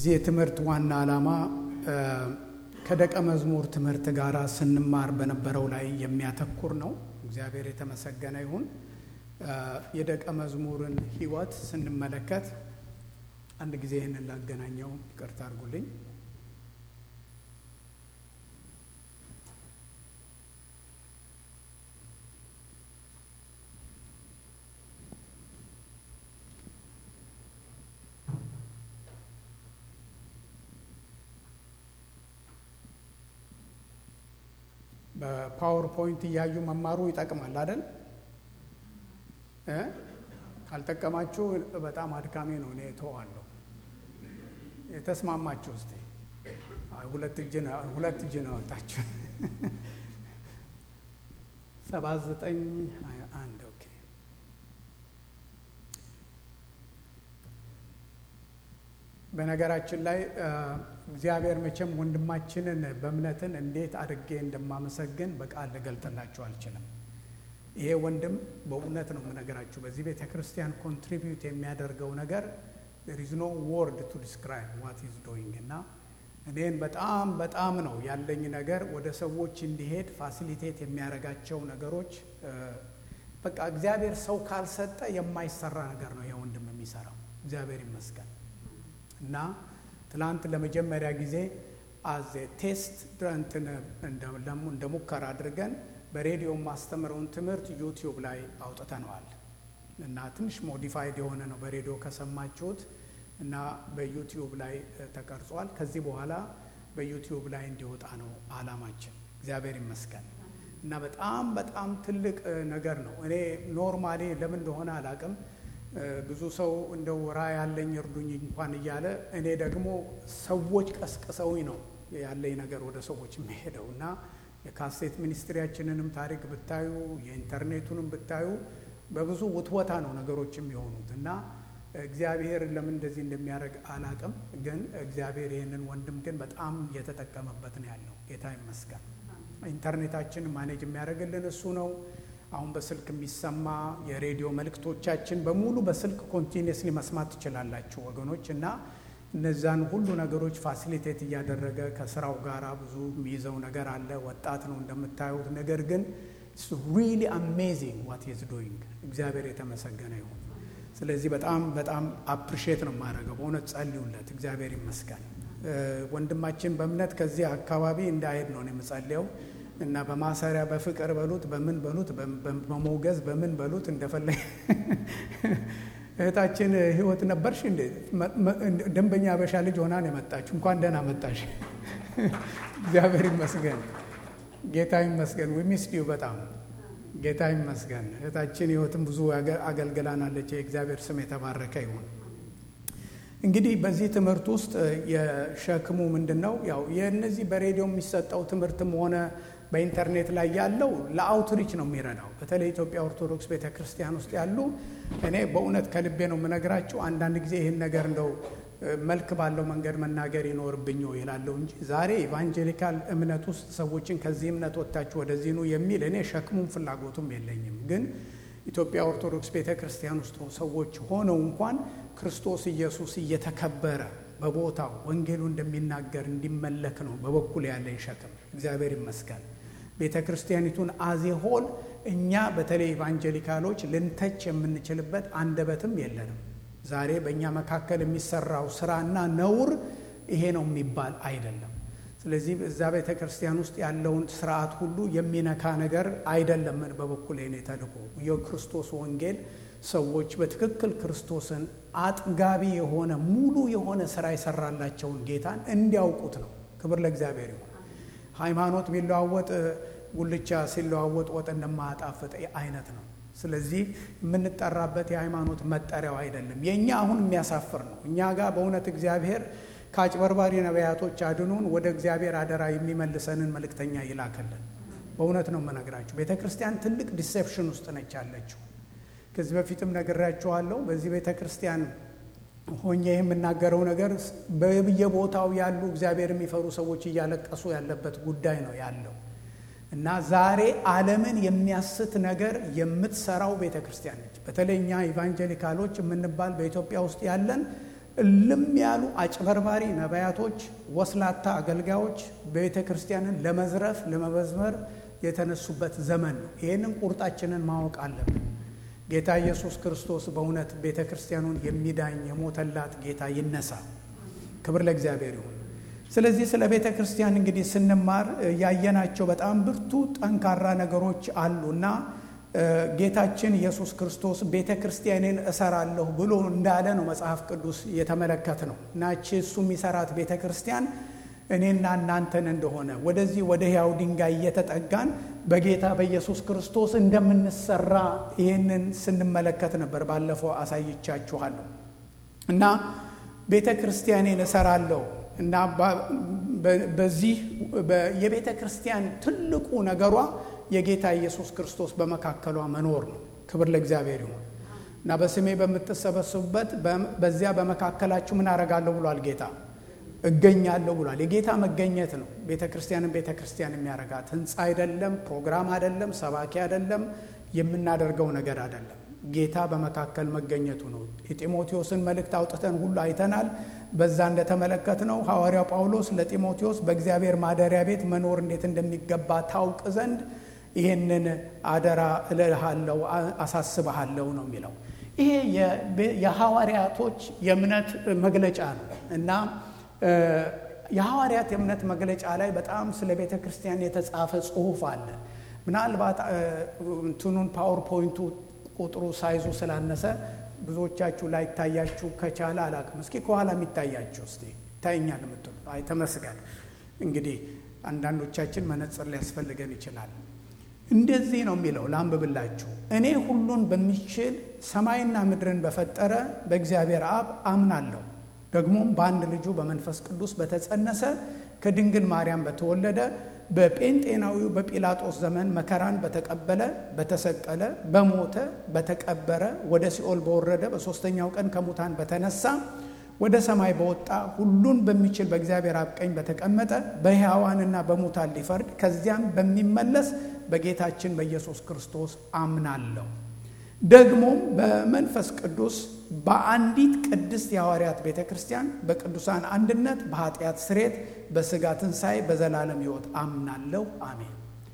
የዚህ የትምህርት ዋና ዓላማ ከደቀ መዝሙር ትምህርት ጋር ስንማር በነበረው ላይ የሚያተኩር ነው። እግዚአብሔር የተመሰገነ ይሁን። የደቀ መዝሙርን ሕይወት ስንመለከት አንድ ጊዜ ይህንን ላገናኘው፣ ይቅርታ አድርጉልኝ። በፓወርፖይንት እያዩ መማሩ ይጠቅማል አይደል? ካልጠቀማችሁ በጣም አድካሚ ነው። እኔ እተዋለሁ። የተስማማችሁ እስቲ ሁለት እጅ ሁለት እጅ ነው ወጣችሁ። ሰባት ዘጠኝ ሀያ አንድ ኦኬ። በነገራችን ላይ እግዚአብሔር መቼም ወንድማችንን በእምነትን እንዴት አድርጌ እንደማመሰግን በቃል ልገልጥላችሁ አልችልም። ይሄ ወንድም በእውነት ነው የምነገራችሁ። በዚህ ቤተ ክርስቲያን ኮንትሪቢዩት የሚያደርገው ነገር there is no word to describe what he is doing እና እኔን በጣም በጣም ነው ያለኝ ነገር ወደ ሰዎች እንዲሄድ ፋሲሊቴት የሚያደርጋቸው ነገሮች በቃ እግዚአብሔር ሰው ካልሰጠ የማይሰራ ነገር ነው ይሄ ወንድም የሚሰራው። እግዚአብሔር ይመስገን እና ትላንት ለመጀመሪያ ጊዜ አዜ ቴስት እንደ ሙከራ አድርገን በሬዲዮ ማስተምረውን ትምህርት ዩቲዩብ ላይ አውጥተነዋል እና ትንሽ ሞዲፋይድ የሆነ ነው በሬዲዮ ከሰማችሁት እና በዩቲዩብ ላይ ተቀርጿል። ከዚህ በኋላ በዩቲዩብ ላይ እንዲወጣ ነው አላማችን። እግዚአብሔር ይመስገን እና በጣም በጣም ትልቅ ነገር ነው። እኔ ኖርማሊ ለምን እንደሆነ አላቅም ብዙ ሰው እንደው ራዕይ ያለኝ እርዱኝ እንኳን እያለ እኔ ደግሞ ሰዎች ቀስቅሰውኝ ነው ያለኝ ነገር ወደ ሰዎች የሚሄደው እና የካሴት ሚኒስትሪያችንንም ታሪክ ብታዩ የኢንተርኔቱንም ብታዩ በብዙ ውትወታ ነው ነገሮች የሚሆኑት እና እግዚአብሔር ለምን እንደዚህ እንደሚያደርግ አላቅም። ግን እግዚአብሔር ይህንን ወንድም ግን በጣም እየተጠቀመበት ነው ያለው። ጌታ ይመስገን። ኢንተርኔታችን ማኔጅ የሚያደርግልን እሱ ነው። አሁን በስልክ የሚሰማ የሬዲዮ መልእክቶቻችን በሙሉ በስልክ ኮንቲኒየስሊ መስማት ትችላላችሁ ወገኖች እና እነዛን ሁሉ ነገሮች ፋሲሊቴት እያደረገ ከስራው ጋር ብዙ የሚይዘው ነገር አለ። ወጣት ነው እንደምታዩት። ነገር ግን ሪሊ አሜዚንግ ዋት ኢዝ ዶይንግ እግዚአብሔር የተመሰገነ ይሁን። ስለዚህ በጣም በጣም አፕሪሼት ነው የማደርገው። በእውነት ጸልዩለት። እግዚአብሔር ይመስገን። ወንድማችን በእምነት ከዚህ አካባቢ እንዳይሄድ ነው የምጸልየው እና በማሰሪያ በፍቅር በሉት በምን በሉት በመውገዝ በምን በሉት እንደፈለግ እህታችን ህይወት ነበርሽ እንዴ? ደንበኛ አበሻ ልጅ ሆና ነው የመጣችሁ። እንኳን ደህና መጣሽ። እግዚአብሔር ይመስገን፣ ጌታ ይመስገን። ዊሚስድ ዩ በጣም ጌታ ይመስገን። እህታችን ህይወትም ብዙ አገልግላናለች። የእግዚአብሔር ስም የተባረከ ይሁን። እንግዲህ በዚህ ትምህርት ውስጥ የሸክሙ ምንድን ነው? ያው የእነዚህ በሬዲዮ የሚሰጠው ትምህርትም ሆነ በኢንተርኔት ላይ ያለው ለአውትሪች ነው የሚረዳው። በተለይ ኢትዮጵያ ኦርቶዶክስ ቤተ ክርስቲያን ውስጥ ያሉ እኔ በእውነት ከልቤ ነው የምነግራቸው። አንዳንድ ጊዜ ይህን ነገር እንደው መልክ ባለው መንገድ መናገር ይኖርብኝ ይላለሁ እንጂ ዛሬ ኢቫንጀሊካል እምነት ውስጥ ሰዎችን ከዚህ እምነት ወጥታችሁ ወደዚህ ኑ የሚል እኔ ሸክሙም ፍላጎቱም የለኝም። ግን ኢትዮጵያ ኦርቶዶክስ ቤተ ክርስቲያን ውስጥ ሰዎች ሆነው እንኳን ክርስቶስ ኢየሱስ እየተከበረ በቦታው ወንጌሉ እንደሚናገር እንዲመለክ ነው በበኩል ያለኝ ሸክም። እግዚአብሔር ይመስገን። ቤተ ክርስቲያኒቱን አዜሆል እኛ በተለይ ኢቫንጀሊካሎች ልንተች የምንችልበት አንደበትም የለንም። ዛሬ በእኛ መካከል የሚሰራው ስራና ነውር ይሄ ነው የሚባል አይደለም። ስለዚህ እዛ ቤተ ክርስቲያን ውስጥ ያለውን ስርዓት ሁሉ የሚነካ ነገር አይደለም። በበኩል ኔ ተልእኮ የክርስቶስ ወንጌል ሰዎች በትክክል ክርስቶስን አጥጋቢ የሆነ ሙሉ የሆነ ስራ የሰራላቸውን ጌታን እንዲያውቁት ነው። ክብር ለእግዚአብሔር ይሁን። ሃይማኖት ቢለዋወጥ ጉልቻ ሲለዋወጥ ወጥ እንደማያጣፍጥ አይነት ነው። ስለዚህ የምንጠራበት የሃይማኖት መጠሪያው አይደለም። የእኛ አሁን የሚያሳፍር ነው። እኛ ጋር በእውነት እግዚአብሔር ከአጭበርባሪ ነቢያቶች አድኖን ወደ እግዚአብሔር አደራ የሚመልሰንን መልእክተኛ ይላከልን። በእውነት ነው የምነግራችሁ። ቤተ ክርስቲያን ትልቅ ዲሴፕሽን ውስጥ ነች ያለችው። ከዚህ በፊትም ነግሬያችኋለሁ። በዚህ ቤተ ክርስቲያን ሆኜ የምናገረው ነገር በየቦታው ያሉ እግዚአብሔር የሚፈሩ ሰዎች እያለቀሱ ያለበት ጉዳይ ነው ያለው እና ዛሬ ዓለምን የሚያስት ነገር የምትሰራው ቤተ ክርስቲያን ነች። በተለይ እኛ ኢቫንጀሊካሎች የምንባል በኢትዮጵያ ውስጥ ያለን እልም ያሉ አጭበርባሪ ነቢያቶች፣ ወስላታ አገልጋዮች ቤተ ክርስቲያንን ለመዝረፍ ለመበዝመር የተነሱበት ዘመን ነው። ይህንን ቁርጣችንን ማወቅ አለብን። ጌታ ኢየሱስ ክርስቶስ በእውነት ቤተ ክርስቲያኑን የሚዳኝ የሞተላት ጌታ ይነሳ። ክብር ለእግዚአብሔር ይሁን። ስለዚህ ስለ ቤተ ክርስቲያን እንግዲህ ስንማር ያየናቸው በጣም ብርቱ ጠንካራ ነገሮች አሉ እና ጌታችን ኢየሱስ ክርስቶስ ቤተ ክርስቲያኔን እሰራለሁ ብሎ እንዳለ ነው መጽሐፍ ቅዱስ የተመለከት ነው። ናቺ እሱ የሚሰራት ቤተ ክርስቲያን እኔና እናንተን እንደሆነ ወደዚህ ወደ ሕያው ድንጋይ እየተጠጋን በጌታ በኢየሱስ ክርስቶስ እንደምንሰራ ይህንን ስንመለከት ነበር። ባለፈው አሳይቻችኋለሁ እና ቤተ ክርስቲያኔን እሰራለሁ እና በዚህ የቤተ ክርስቲያን ትልቁ ነገሯ የጌታ ኢየሱስ ክርስቶስ በመካከሏ መኖር ነው። ክብር ለእግዚአብሔር ይሁን እና በስሜ በምትሰበስቡበት በዚያ በመካከላችሁ ምን አረጋለሁ ብሏል ጌታ እገኛለሁ ብሏል። የጌታ መገኘት ነው ቤተ ክርስቲያንን ቤተ ክርስቲያን የሚያረጋት ህንፃ አይደለም፣ ፕሮግራም አይደለም፣ ሰባኪ አይደለም፣ የምናደርገው ነገር አይደለም። ጌታ በመካከል መገኘቱ ነው። የጢሞቴዎስን መልእክት አውጥተን ሁሉ አይተናል። በዛ እንደተመለከት ነው ሐዋርያው ጳውሎስ ለጢሞቴዎስ በእግዚአብሔር ማደሪያ ቤት መኖር እንዴት እንደሚገባ ታውቅ ዘንድ ይሄንን አደራ እልሃለሁ፣ አሳስብሃለሁ ነው የሚለው። ይሄ የሐዋርያቶች የእምነት መግለጫ ነው እና የሐዋርያት የእምነት መግለጫ ላይ በጣም ስለ ቤተ ክርስቲያን የተጻፈ ጽሁፍ አለ። ምናልባት እንትኑን ፓወርፖይንቱ ቁጥሩ ሳይዙ ስላነሰ ብዙዎቻችሁ ላይ ይታያችሁ ከቻለ አላቅም። እስኪ ከኋላ የሚታያችሁ እስቲ ይታየኛል የምትሉ አይ ተመስገን። እንግዲህ አንዳንዶቻችን መነጽር ሊያስፈልገን ይችላል። እንደዚህ ነው የሚለው ላንብብላችሁ። እኔ ሁሉን በሚችል ሰማይና ምድርን በፈጠረ በእግዚአብሔር አብ አምናለሁ ደግሞም በአንድ ልጁ በመንፈስ ቅዱስ በተጸነሰ ከድንግል ማርያም በተወለደ በጴንጤናዊው በጲላጦስ ዘመን መከራን በተቀበለ በተሰቀለ በሞተ በተቀበረ ወደ ሲኦል በወረደ በሦስተኛው ቀን ከሙታን በተነሳ ወደ ሰማይ በወጣ ሁሉን በሚችል በእግዚአብሔር አብ ቀኝ በተቀመጠ በሕያዋንና በሙታን ሊፈርድ ከዚያም በሚመለስ በጌታችን በኢየሱስ ክርስቶስ አምናለሁ። ደግሞም በመንፈስ ቅዱስ በአንዲት ቅድስት የሐዋርያት ቤተ ክርስቲያን በቅዱሳን አንድነት በኃጢአት ስሬት በሥጋ ትንሣኤ በዘላለም ሕይወት አምናለሁ። አሜን።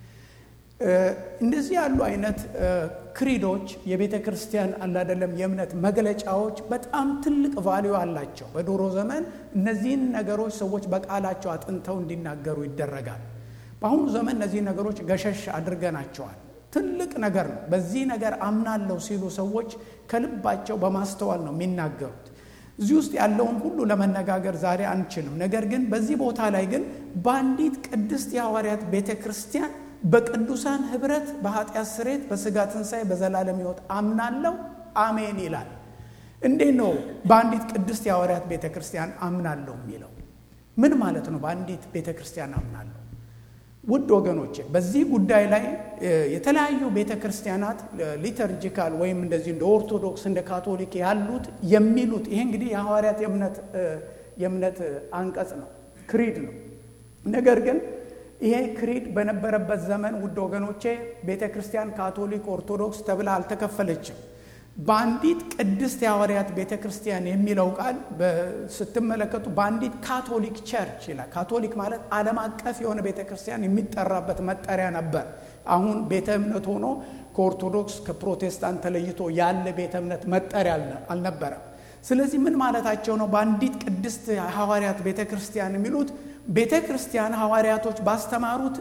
እንደዚህ ያሉ አይነት ክሪዶች የቤተ ክርስቲያን አላደለም የእምነት መግለጫዎች በጣም ትልቅ ቫሊዩ አላቸው። በድሮ ዘመን እነዚህን ነገሮች ሰዎች በቃላቸው አጥንተው እንዲናገሩ ይደረጋል። በአሁኑ ዘመን እነዚህ ነገሮች ገሸሽ አድርገናቸዋል። ትልቅ ነገር ነው። በዚህ ነገር አምናለሁ ሲሉ ሰዎች ከልባቸው በማስተዋል ነው የሚናገሩት። እዚህ ውስጥ ያለውን ሁሉ ለመነጋገር ዛሬ አንችልም። ነገር ግን በዚህ ቦታ ላይ ግን በአንዲት ቅድስት የሐዋርያት ቤተ ክርስቲያን በቅዱሳን ኅብረት በኃጢአት ስሬት በሥጋ ትንሣኤ በዘላለም ሕይወት አምናለሁ አሜን ይላል። እንዴት ነው በአንዲት ቅድስት የሐዋርያት ቤተ ክርስቲያን አምናለሁ የሚለው? ምን ማለት ነው? በአንዲት ቤተ ክርስቲያን አምናለሁ ውድ ወገኖቼ በዚህ ጉዳይ ላይ የተለያዩ ቤተ ክርስቲያናት ሊተርጂካል ወይም እንደዚህ እንደ ኦርቶዶክስ እንደ ካቶሊክ ያሉት የሚሉት ይሄ እንግዲህ የሐዋርያት የእምነት አንቀጽ ነው፣ ክሪድ ነው። ነገር ግን ይሄ ክሪድ በነበረበት ዘመን ውድ ወገኖቼ ቤተ ክርስቲያን ካቶሊክ፣ ኦርቶዶክስ ተብላ አልተከፈለችም። በአንዲት ቅድስት የሐዋርያት ቤተ ክርስቲያን የሚለው ቃል ስትመለከቱ በአንዲት ካቶሊክ ቸርች ይላል። ካቶሊክ ማለት ዓለም አቀፍ የሆነ ቤተ ክርስቲያን የሚጠራበት መጠሪያ ነበር። አሁን ቤተ እምነት ሆኖ ከኦርቶዶክስ ከፕሮቴስታንት ተለይቶ ያለ ቤተ እምነት መጠሪያ አልነበረም። ስለዚህ ምን ማለታቸው ነው? በአንዲት ቅድስት ሐዋርያት ቤተ ክርስቲያን የሚሉት ቤተ ክርስቲያን ሐዋርያቶች ባስተማሩት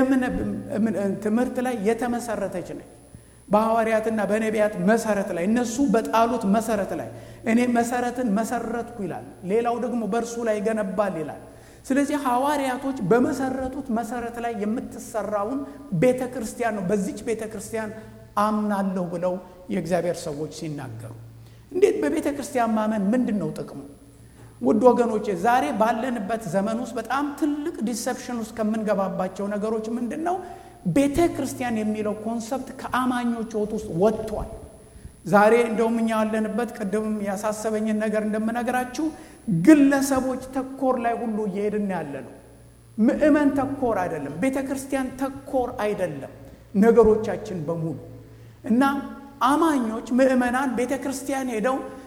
ትምህርት ላይ የተመሰረተች ነች። በሐዋርያትና በነቢያት መሰረት ላይ እነሱ በጣሉት መሰረት ላይ እኔ መሰረትን መሰረትኩ ይላል። ሌላው ደግሞ በእርሱ ላይ ይገነባል ይላል። ስለዚህ ሐዋርያቶች በመሰረቱት መሰረት ላይ የምትሰራውን ቤተ ክርስቲያን ነው። በዚች ቤተ ክርስቲያን አምናለሁ ብለው የእግዚአብሔር ሰዎች ሲናገሩ እንዴት በቤተ ክርስቲያን ማመን ምንድን ነው ጥቅሙ? ውድ ወገኖቼ ዛሬ ባለንበት ዘመን ውስጥ በጣም ትልቅ ዲሰፕሽን ውስጥ ከምንገባባቸው ነገሮች ምንድን ነው? ቤተ ክርስቲያን የሚለው ኮንሰፕት ከአማኞች ሕይወት ውስጥ ወጥቷል። ዛሬ እንደውም እኛ ያለንበት ቅድም ያሳሰበኝን ነገር እንደምነግራችሁ ግለሰቦች ተኮር ላይ ሁሉ እየሄድን ያለ ነው። ምእመን ተኮር አይደለም፣ ቤተ ክርስቲያን ተኮር አይደለም ነገሮቻችን በሙሉ እና አማኞች ምእመናን ቤተ ክርስቲያን ሄደው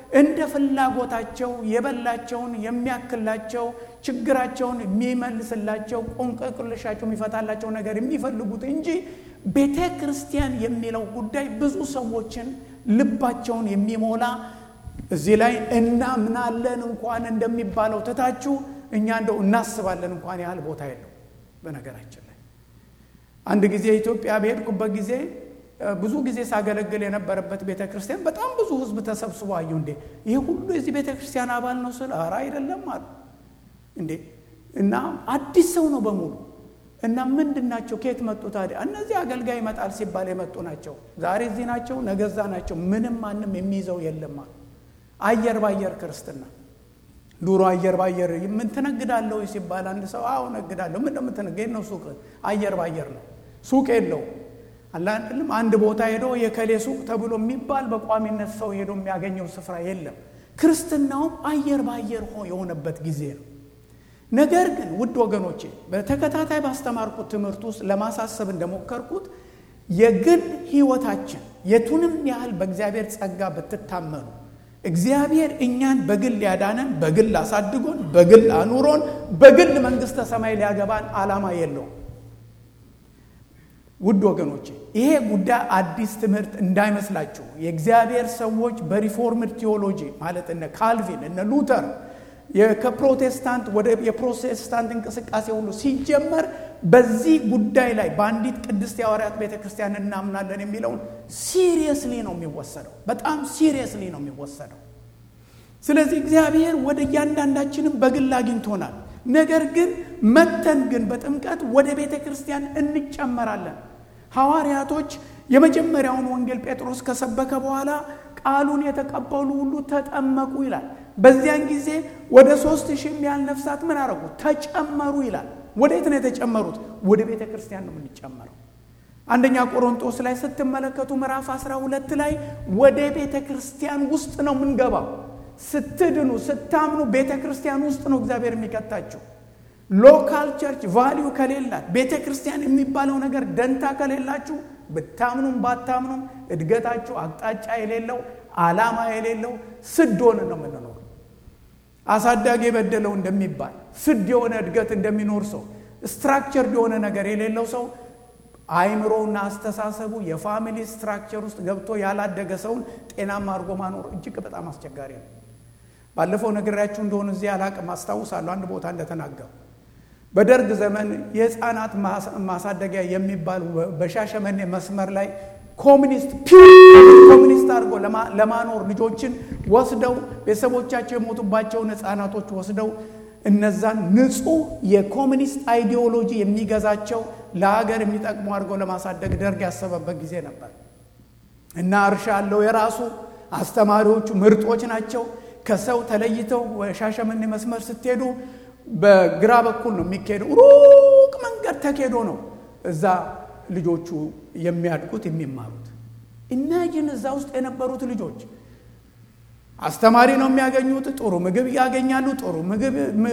እንደ ፍላጎታቸው የበላቸውን የሚያክላቸው ችግራቸውን የሚመልስላቸው ቆንቀቅልሻቸው የሚፈታላቸው ነገር የሚፈልጉት እንጂ ቤተ ክርስቲያን የሚለው ጉዳይ ብዙ ሰዎችን ልባቸውን የሚሞላ እዚህ ላይ እናምናለን እንኳን እንደሚባለው ትታችሁ እኛ እንደው እናስባለን እንኳን ያህል ቦታ የለው። በነገራችን ላይ አንድ ጊዜ ኢትዮጵያ በሄድኩበት ጊዜ ብዙ ጊዜ ሳገለግል የነበረበት ቤተ ክርስቲያን በጣም ብዙ ሕዝብ ተሰብስቦ አየሁ። እንዴ ይህ ሁሉ የዚህ ቤተ ክርስቲያን አባል ነው ስል ኧረ አይደለም አሉ። እንዴ እና አዲስ ሰው ነው በሙሉ እና ምንድን ናቸው? ከየት መጡ ታዲያ? እነዚህ አገልጋይ ይመጣል ሲባል የመጡ ናቸው። ዛሬ እዚህ ናቸው፣ ነገዛ ናቸው። ምንም ማንም የሚይዘው የለም አሉ። አየር ባየር ክርስትና ዱሮ አየር ባየር ምን ትነግዳለሁ ሲባል አንድ ሰው አዎ ነግዳለሁ። ምን እንደምትነግድ ነው? ሱቅ አየር ባየር ነው። ሱቅ የለው አላንድልም አንድ ቦታ ሄዶ የከሌ ሱቅ ተብሎ የሚባል በቋሚነት ሰው ሄዶ የሚያገኘው ስፍራ የለም። ክርስትናውም አየር ባየር ሆ የሆነበት ጊዜ ነው። ነገር ግን ውድ ወገኖቼ በተከታታይ ባስተማርኩት ትምህርት ውስጥ ለማሳሰብ እንደሞከርኩት የግል ሕይወታችን የቱንም ያህል በእግዚአብሔር ጸጋ ብትታመኑ እግዚአብሔር እኛን በግል ያዳነን በግል አሳድጎን በግል አኑሮን በግል መንግሥተ ሰማይ ሊያገባን ዓላማ የለውም። ውድ ወገኖቼ ይሄ ጉዳይ አዲስ ትምህርት እንዳይመስላችሁ። የእግዚአብሔር ሰዎች በሪፎርምድ ቴዎሎጂ ማለት እነ ካልቪን እነ ሉተር ከፕሮቴስታንት ወደ የፕሮቴስታንት እንቅስቃሴ ሁሉ ሲጀመር በዚህ ጉዳይ ላይ በአንዲት ቅድስት የሐዋርያት ቤተ ክርስቲያን እናምናለን የሚለውን ሲሪየስሊ ነው የሚወሰደው። በጣም ሲሪየስሊ ነው የሚወሰደው። ስለዚህ እግዚአብሔር ወደ እያንዳንዳችንም በግል አግኝቶናል። ነገር ግን መተን ግን በጥምቀት ወደ ቤተ ክርስቲያን እንጨመራለን። ሐዋርያቶች የመጀመሪያውን ወንጌል ጴጥሮስ ከሰበከ በኋላ ቃሉን የተቀበሉ ሁሉ ተጠመቁ ይላል። በዚያን ጊዜ ወደ ሶስት ሺህ የሚያህል ነፍሳት ምን አረጉ? ተጨመሩ ይላል። ወዴት ነው የተጨመሩት? ወደ ቤተ ክርስቲያን ነው የምንጨመረው። አንደኛ ቆሮንጦስ ላይ ስትመለከቱ ምዕራፍ 12 ላይ ወደ ቤተ ክርስቲያን ውስጥ ነው የምንገባው። ስትድኑ ስታምኑ ቤተ ክርስቲያን ውስጥ ነው እግዚአብሔር የሚከታችሁ። ሎካል ቸርች ቫሊዩ ከሌላት ቤተ ክርስቲያን የሚባለው ነገር ደንታ ከሌላችሁ ብታምኑም ባታምኑም እድገታችሁ አቅጣጫ የሌለው ዓላማ የሌለው ስድ ሆነ ነው የምንኖር። አሳዳጊ የበደለው እንደሚባል ስድ የሆነ እድገት እንደሚኖር ሰው ስትራክቸር የሆነ ነገር የሌለው ሰው አይምሮውና አስተሳሰቡ የፋሚሊ ስትራክቸር ውስጥ ገብቶ ያላደገ ሰውን ጤናማ አድርጎ ማኖር እጅግ በጣም አስቸጋሪ ነው። ባለፈው ነግሬያችሁ እንደሆነ እዚህ አላቅም አስታውሳለሁ። አንድ ቦታ እንደተናገሩ በደርግ ዘመን የህፃናት ማሳደጊያ የሚባል በሻሸመኔ መስመር ላይ ኮሚኒስት ኮሚኒስት አድርጎ ለማኖር ልጆችን ወስደው ቤተሰቦቻቸው የሞቱባቸውን ህፃናቶች ወስደው እነዛን ንጹህ የኮሚኒስት አይዲዮሎጂ የሚገዛቸው ለሀገር የሚጠቅሙ አድርገው ለማሳደግ ደርግ ያሰበበት ጊዜ ነበር እና እርሻ አለው የራሱ አስተማሪዎቹ ምርጦች ናቸው። ከሰው ተለይተው ሻሸመኔ መስመር ስትሄዱ በግራ በኩል ነው የሚካሄደው። ሩቅ መንገድ ተኬዶ ነው እዛ ልጆቹ የሚያድጉት የሚማሩት። ኢማጂን እዛ ውስጥ የነበሩት ልጆች አስተማሪ ነው የሚያገኙት። ጥሩ ምግብ ያገኛሉ። ጥሩ ምግብ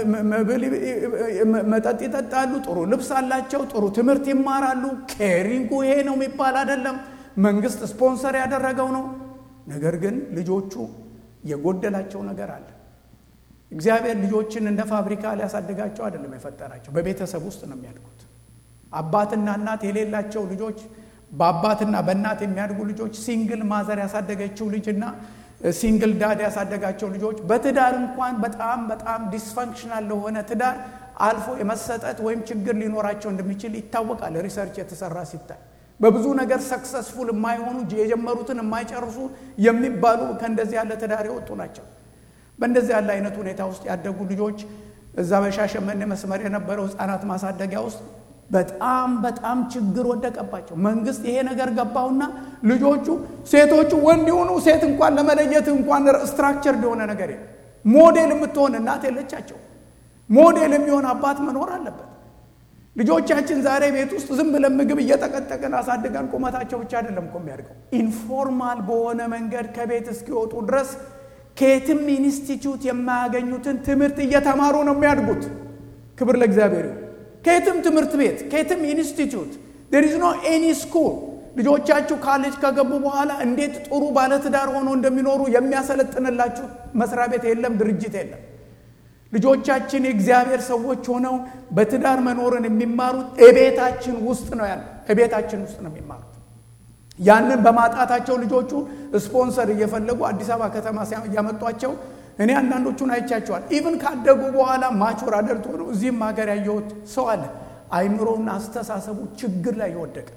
መጠጥ ይጠጣሉ። ጥሩ ልብስ አላቸው። ጥሩ ትምህርት ይማራሉ። ኬሪንጉ ይሄ ነው የሚባል አይደለም። መንግስት ስፖንሰር ያደረገው ነው። ነገር ግን ልጆቹ የጎደላቸው ነገር አለ። እግዚአብሔር ልጆችን እንደ ፋብሪካ ሊያሳድጋቸው አይደለም የፈጠራቸው። በቤተሰብ ውስጥ ነው የሚያድጉት። አባትና እናት የሌላቸው ልጆች በአባትና በእናት የሚያድጉ ልጆች ሲንግል ማዘር ያሳደገችው ልጅና ሲንግል ዳድ ያሳደጋቸው ልጆች በትዳር እንኳን በጣም በጣም ዲስፈንክሽናል ለሆነ ትዳር አልፎ የመሰጠት ወይም ችግር ሊኖራቸው እንደሚችል ይታወቃል። ሪሰርች የተሰራ ሲታይ በብዙ ነገር ሰክሰስፉል የማይሆኑ የጀመሩትን የማይጨርሱ የሚባሉ ከእንደዚህ ያለ ትዳር የወጡ ናቸው። በእንደዚህ ያለ አይነት ሁኔታ ውስጥ ያደጉ ልጆች እዛ በሻሸመኔ መስመር የነበረው ህፃናት ማሳደጊያ ውስጥ በጣም በጣም ችግር ወደቀባቸው። መንግስት ይሄ ነገር ገባውና ልጆቹ ሴቶቹ ወንድ የሆኑ ሴት እንኳን ለመለየት እንኳን ስትራክቸር የሆነ ነገር የለም። ሞዴል የምትሆን እናት የለቻቸው። ሞዴል የሚሆን አባት መኖር አለበት። ልጆቻችን ዛሬ ቤት ውስጥ ዝም ብለን ምግብ እየጠቀጠቅን አሳድገን ቁመታቸው ብቻ አይደለም እኮ የሚያድገው ኢንፎርማል በሆነ መንገድ ከቤት እስኪወጡ ድረስ ከየትም ኢንስቲትዩት የማያገኙትን ትምህርት እየተማሩ ነው የሚያድጉት። ክብር ለእግዚአብሔር ይሁን። ከየትም ትምህርት ቤት ከየትም ኢንስቲትዩት ዴር ኢዝ ኖ ኤኒ ስኩል ልጆቻችሁ ካሌጅ ከገቡ በኋላ እንዴት ጥሩ ባለትዳር ሆኖ እንደሚኖሩ የሚያሰለጥንላችሁ መስሪያ ቤት የለም፣ ድርጅት የለም። ልጆቻችን የእግዚአብሔር ሰዎች ሆነው በትዳር መኖርን የሚማሩት እቤታችን ውስጥ ነው ያለ እቤታችን ውስጥ ነው የሚማሩት። ያንን በማጣታቸው ልጆቹ ስፖንሰር እየፈለጉ አዲስ አበባ ከተማ እያመጧቸው እኔ አንዳንዶቹን አይቻቸዋል። ኢቭን ካደጉ በኋላ ማቹር አደልት ሆነው እዚህም ሀገር ያየሁት ሰው አለ። አይምሮና አስተሳሰቡ ችግር ላይ የወደቀ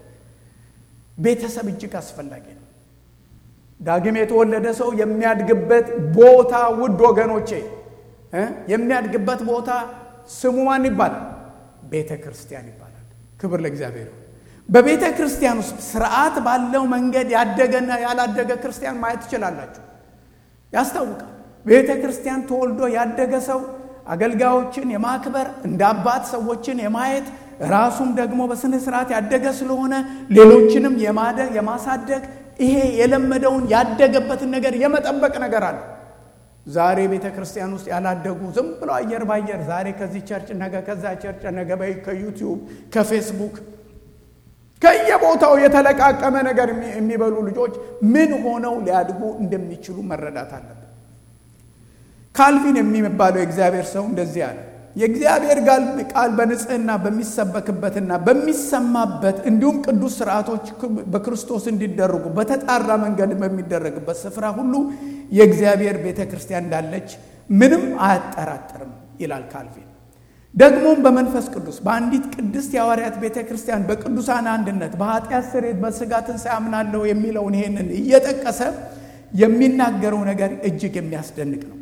ቤተሰብ እጅግ አስፈላጊ ነው። ዳግም የተወለደ ሰው የሚያድግበት ቦታ ውድ ወገኖቼ የሚያድግበት ቦታ ስሙ ማን ይባላል? ቤተ ክርስቲያን ይባላል። ክብር ለእግዚአብሔር። በቤተ ክርስቲያን ውስጥ ስርዓት ባለው መንገድ ያደገና ያላደገ ክርስቲያን ማየት ትችላላችሁ። ያስታውቃል። ቤተ ክርስቲያን ተወልዶ ያደገ ሰው አገልጋዮችን የማክበር እንደ አባት ሰዎችን የማየት ራሱም ደግሞ በስነ ስርዓት ያደገ ስለሆነ ሌሎችንም የማደግ የማሳደግ ይሄ የለመደውን ያደገበትን ነገር የመጠበቅ ነገር አለ። ዛሬ ቤተ ክርስቲያን ውስጥ ያላደጉ ዝም ብሎ አየር ባየር ዛሬ ከዚህ ቸርች ነገ ከዛ ቸርች ነገ በይ ከዩቲዩብ ከፌስቡክ ከየቦታው የተለቃቀመ ነገር የሚበሉ ልጆች ምን ሆነው ሊያድጉ እንደሚችሉ መረዳት አለብን። ካልቪን የሚባለው የእግዚአብሔር ሰው እንደዚህ አለ። የእግዚአብሔር ቃል በንጽህና በሚሰበክበትና በሚሰማበት እንዲሁም ቅዱስ ስርዓቶች በክርስቶስ እንዲደረጉ በተጣራ መንገድ በሚደረግበት ስፍራ ሁሉ የእግዚአብሔር ቤተ ክርስቲያን እንዳለች ምንም አያጠራጥርም ይላል ካልቪን። ደግሞም በመንፈስ ቅዱስ በአንዲት ቅድስት የሐዋርያት ቤተ ክርስቲያን በቅዱሳን አንድነት በኃጢአት ስርየት በሥጋ ትንሣኤ አምናለሁ የሚለውን ይሄንን እየጠቀሰ የሚናገረው ነገር እጅግ የሚያስደንቅ ነው።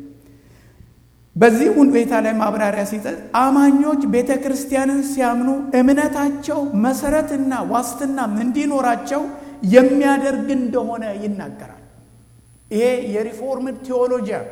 በዚህ ሁኔታ ላይ ማብራሪያ ሲሰጥ አማኞች ቤተ ክርስቲያንን ሲያምኑ እምነታቸው መሰረትና ዋስትናም እንዲኖራቸው የሚያደርግ እንደሆነ ይናገራል። ይሄ የሪፎርምድ ቴዎሎጂያን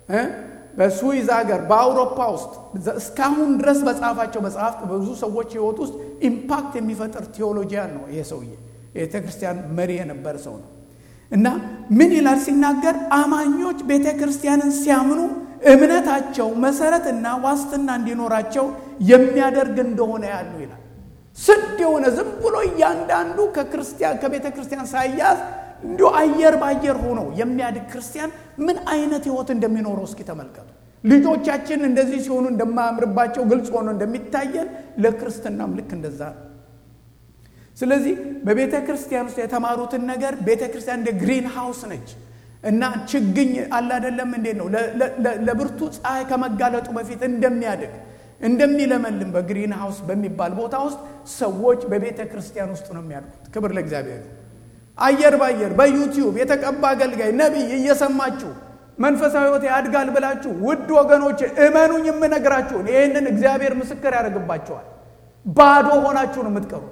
በስዊዝ ሀገር በአውሮፓ ውስጥ እስካሁን ድረስ በጻፋቸው መጽሐፍት በብዙ ሰዎች ሕይወት ውስጥ ኢምፓክት የሚፈጥር ቴዎሎጂያን ነው። ይሄ ሰውዬ የቤተ ክርስቲያን መሪ የነበረ ሰው ነው እና ምን ይላል ሲናገር አማኞች ቤተ ክርስቲያንን ሲያምኑ እምነታቸው መሰረትና ዋስትና እንዲኖራቸው የሚያደርግ እንደሆነ ያሉ ይላል። ስድ የሆነ ዝም ብሎ እያንዳንዱ ከክርስቲያን ከቤተ ክርስቲያን ሳያዝ እንዲሁ አየር በአየር ሆኖ የሚያድግ ክርስቲያን ምን አይነት ህይወት እንደሚኖረው እስኪ ተመልከቱ። ልጆቻችን እንደዚህ ሲሆኑ እንደማያምርባቸው ግልጽ ሆኖ እንደሚታየን ለክርስትናም ልክ እንደዛ ነው። ስለዚህ በቤተ ክርስቲያን ውስጥ የተማሩትን ነገር ቤተ ክርስቲያን እንደ ግሪን ሃውስ ነች እና ችግኝ አለ አይደለም እንዴት ነው ለብርቱ ፀሐይ ከመጋለጡ በፊት እንደሚያድግ እንደሚለመልም በግሪን ሃውስ በሚባል ቦታ ውስጥ ሰዎች በቤተ ክርስቲያን ውስጥ ነው የሚያድጉት። ክብር ለእግዚአብሔር። አየር ባየር በዩቲዩብ የተቀባ አገልጋይ ነቢይ እየሰማችሁ መንፈሳዊ ሕይወት ያድጋል ብላችሁ ውድ ወገኖች እመኑኝ፣ የምነግራችሁን ይህንን እግዚአብሔር ምስክር ያደርግባቸዋል። ባዶ ሆናችሁ ነው የምትቀሩት።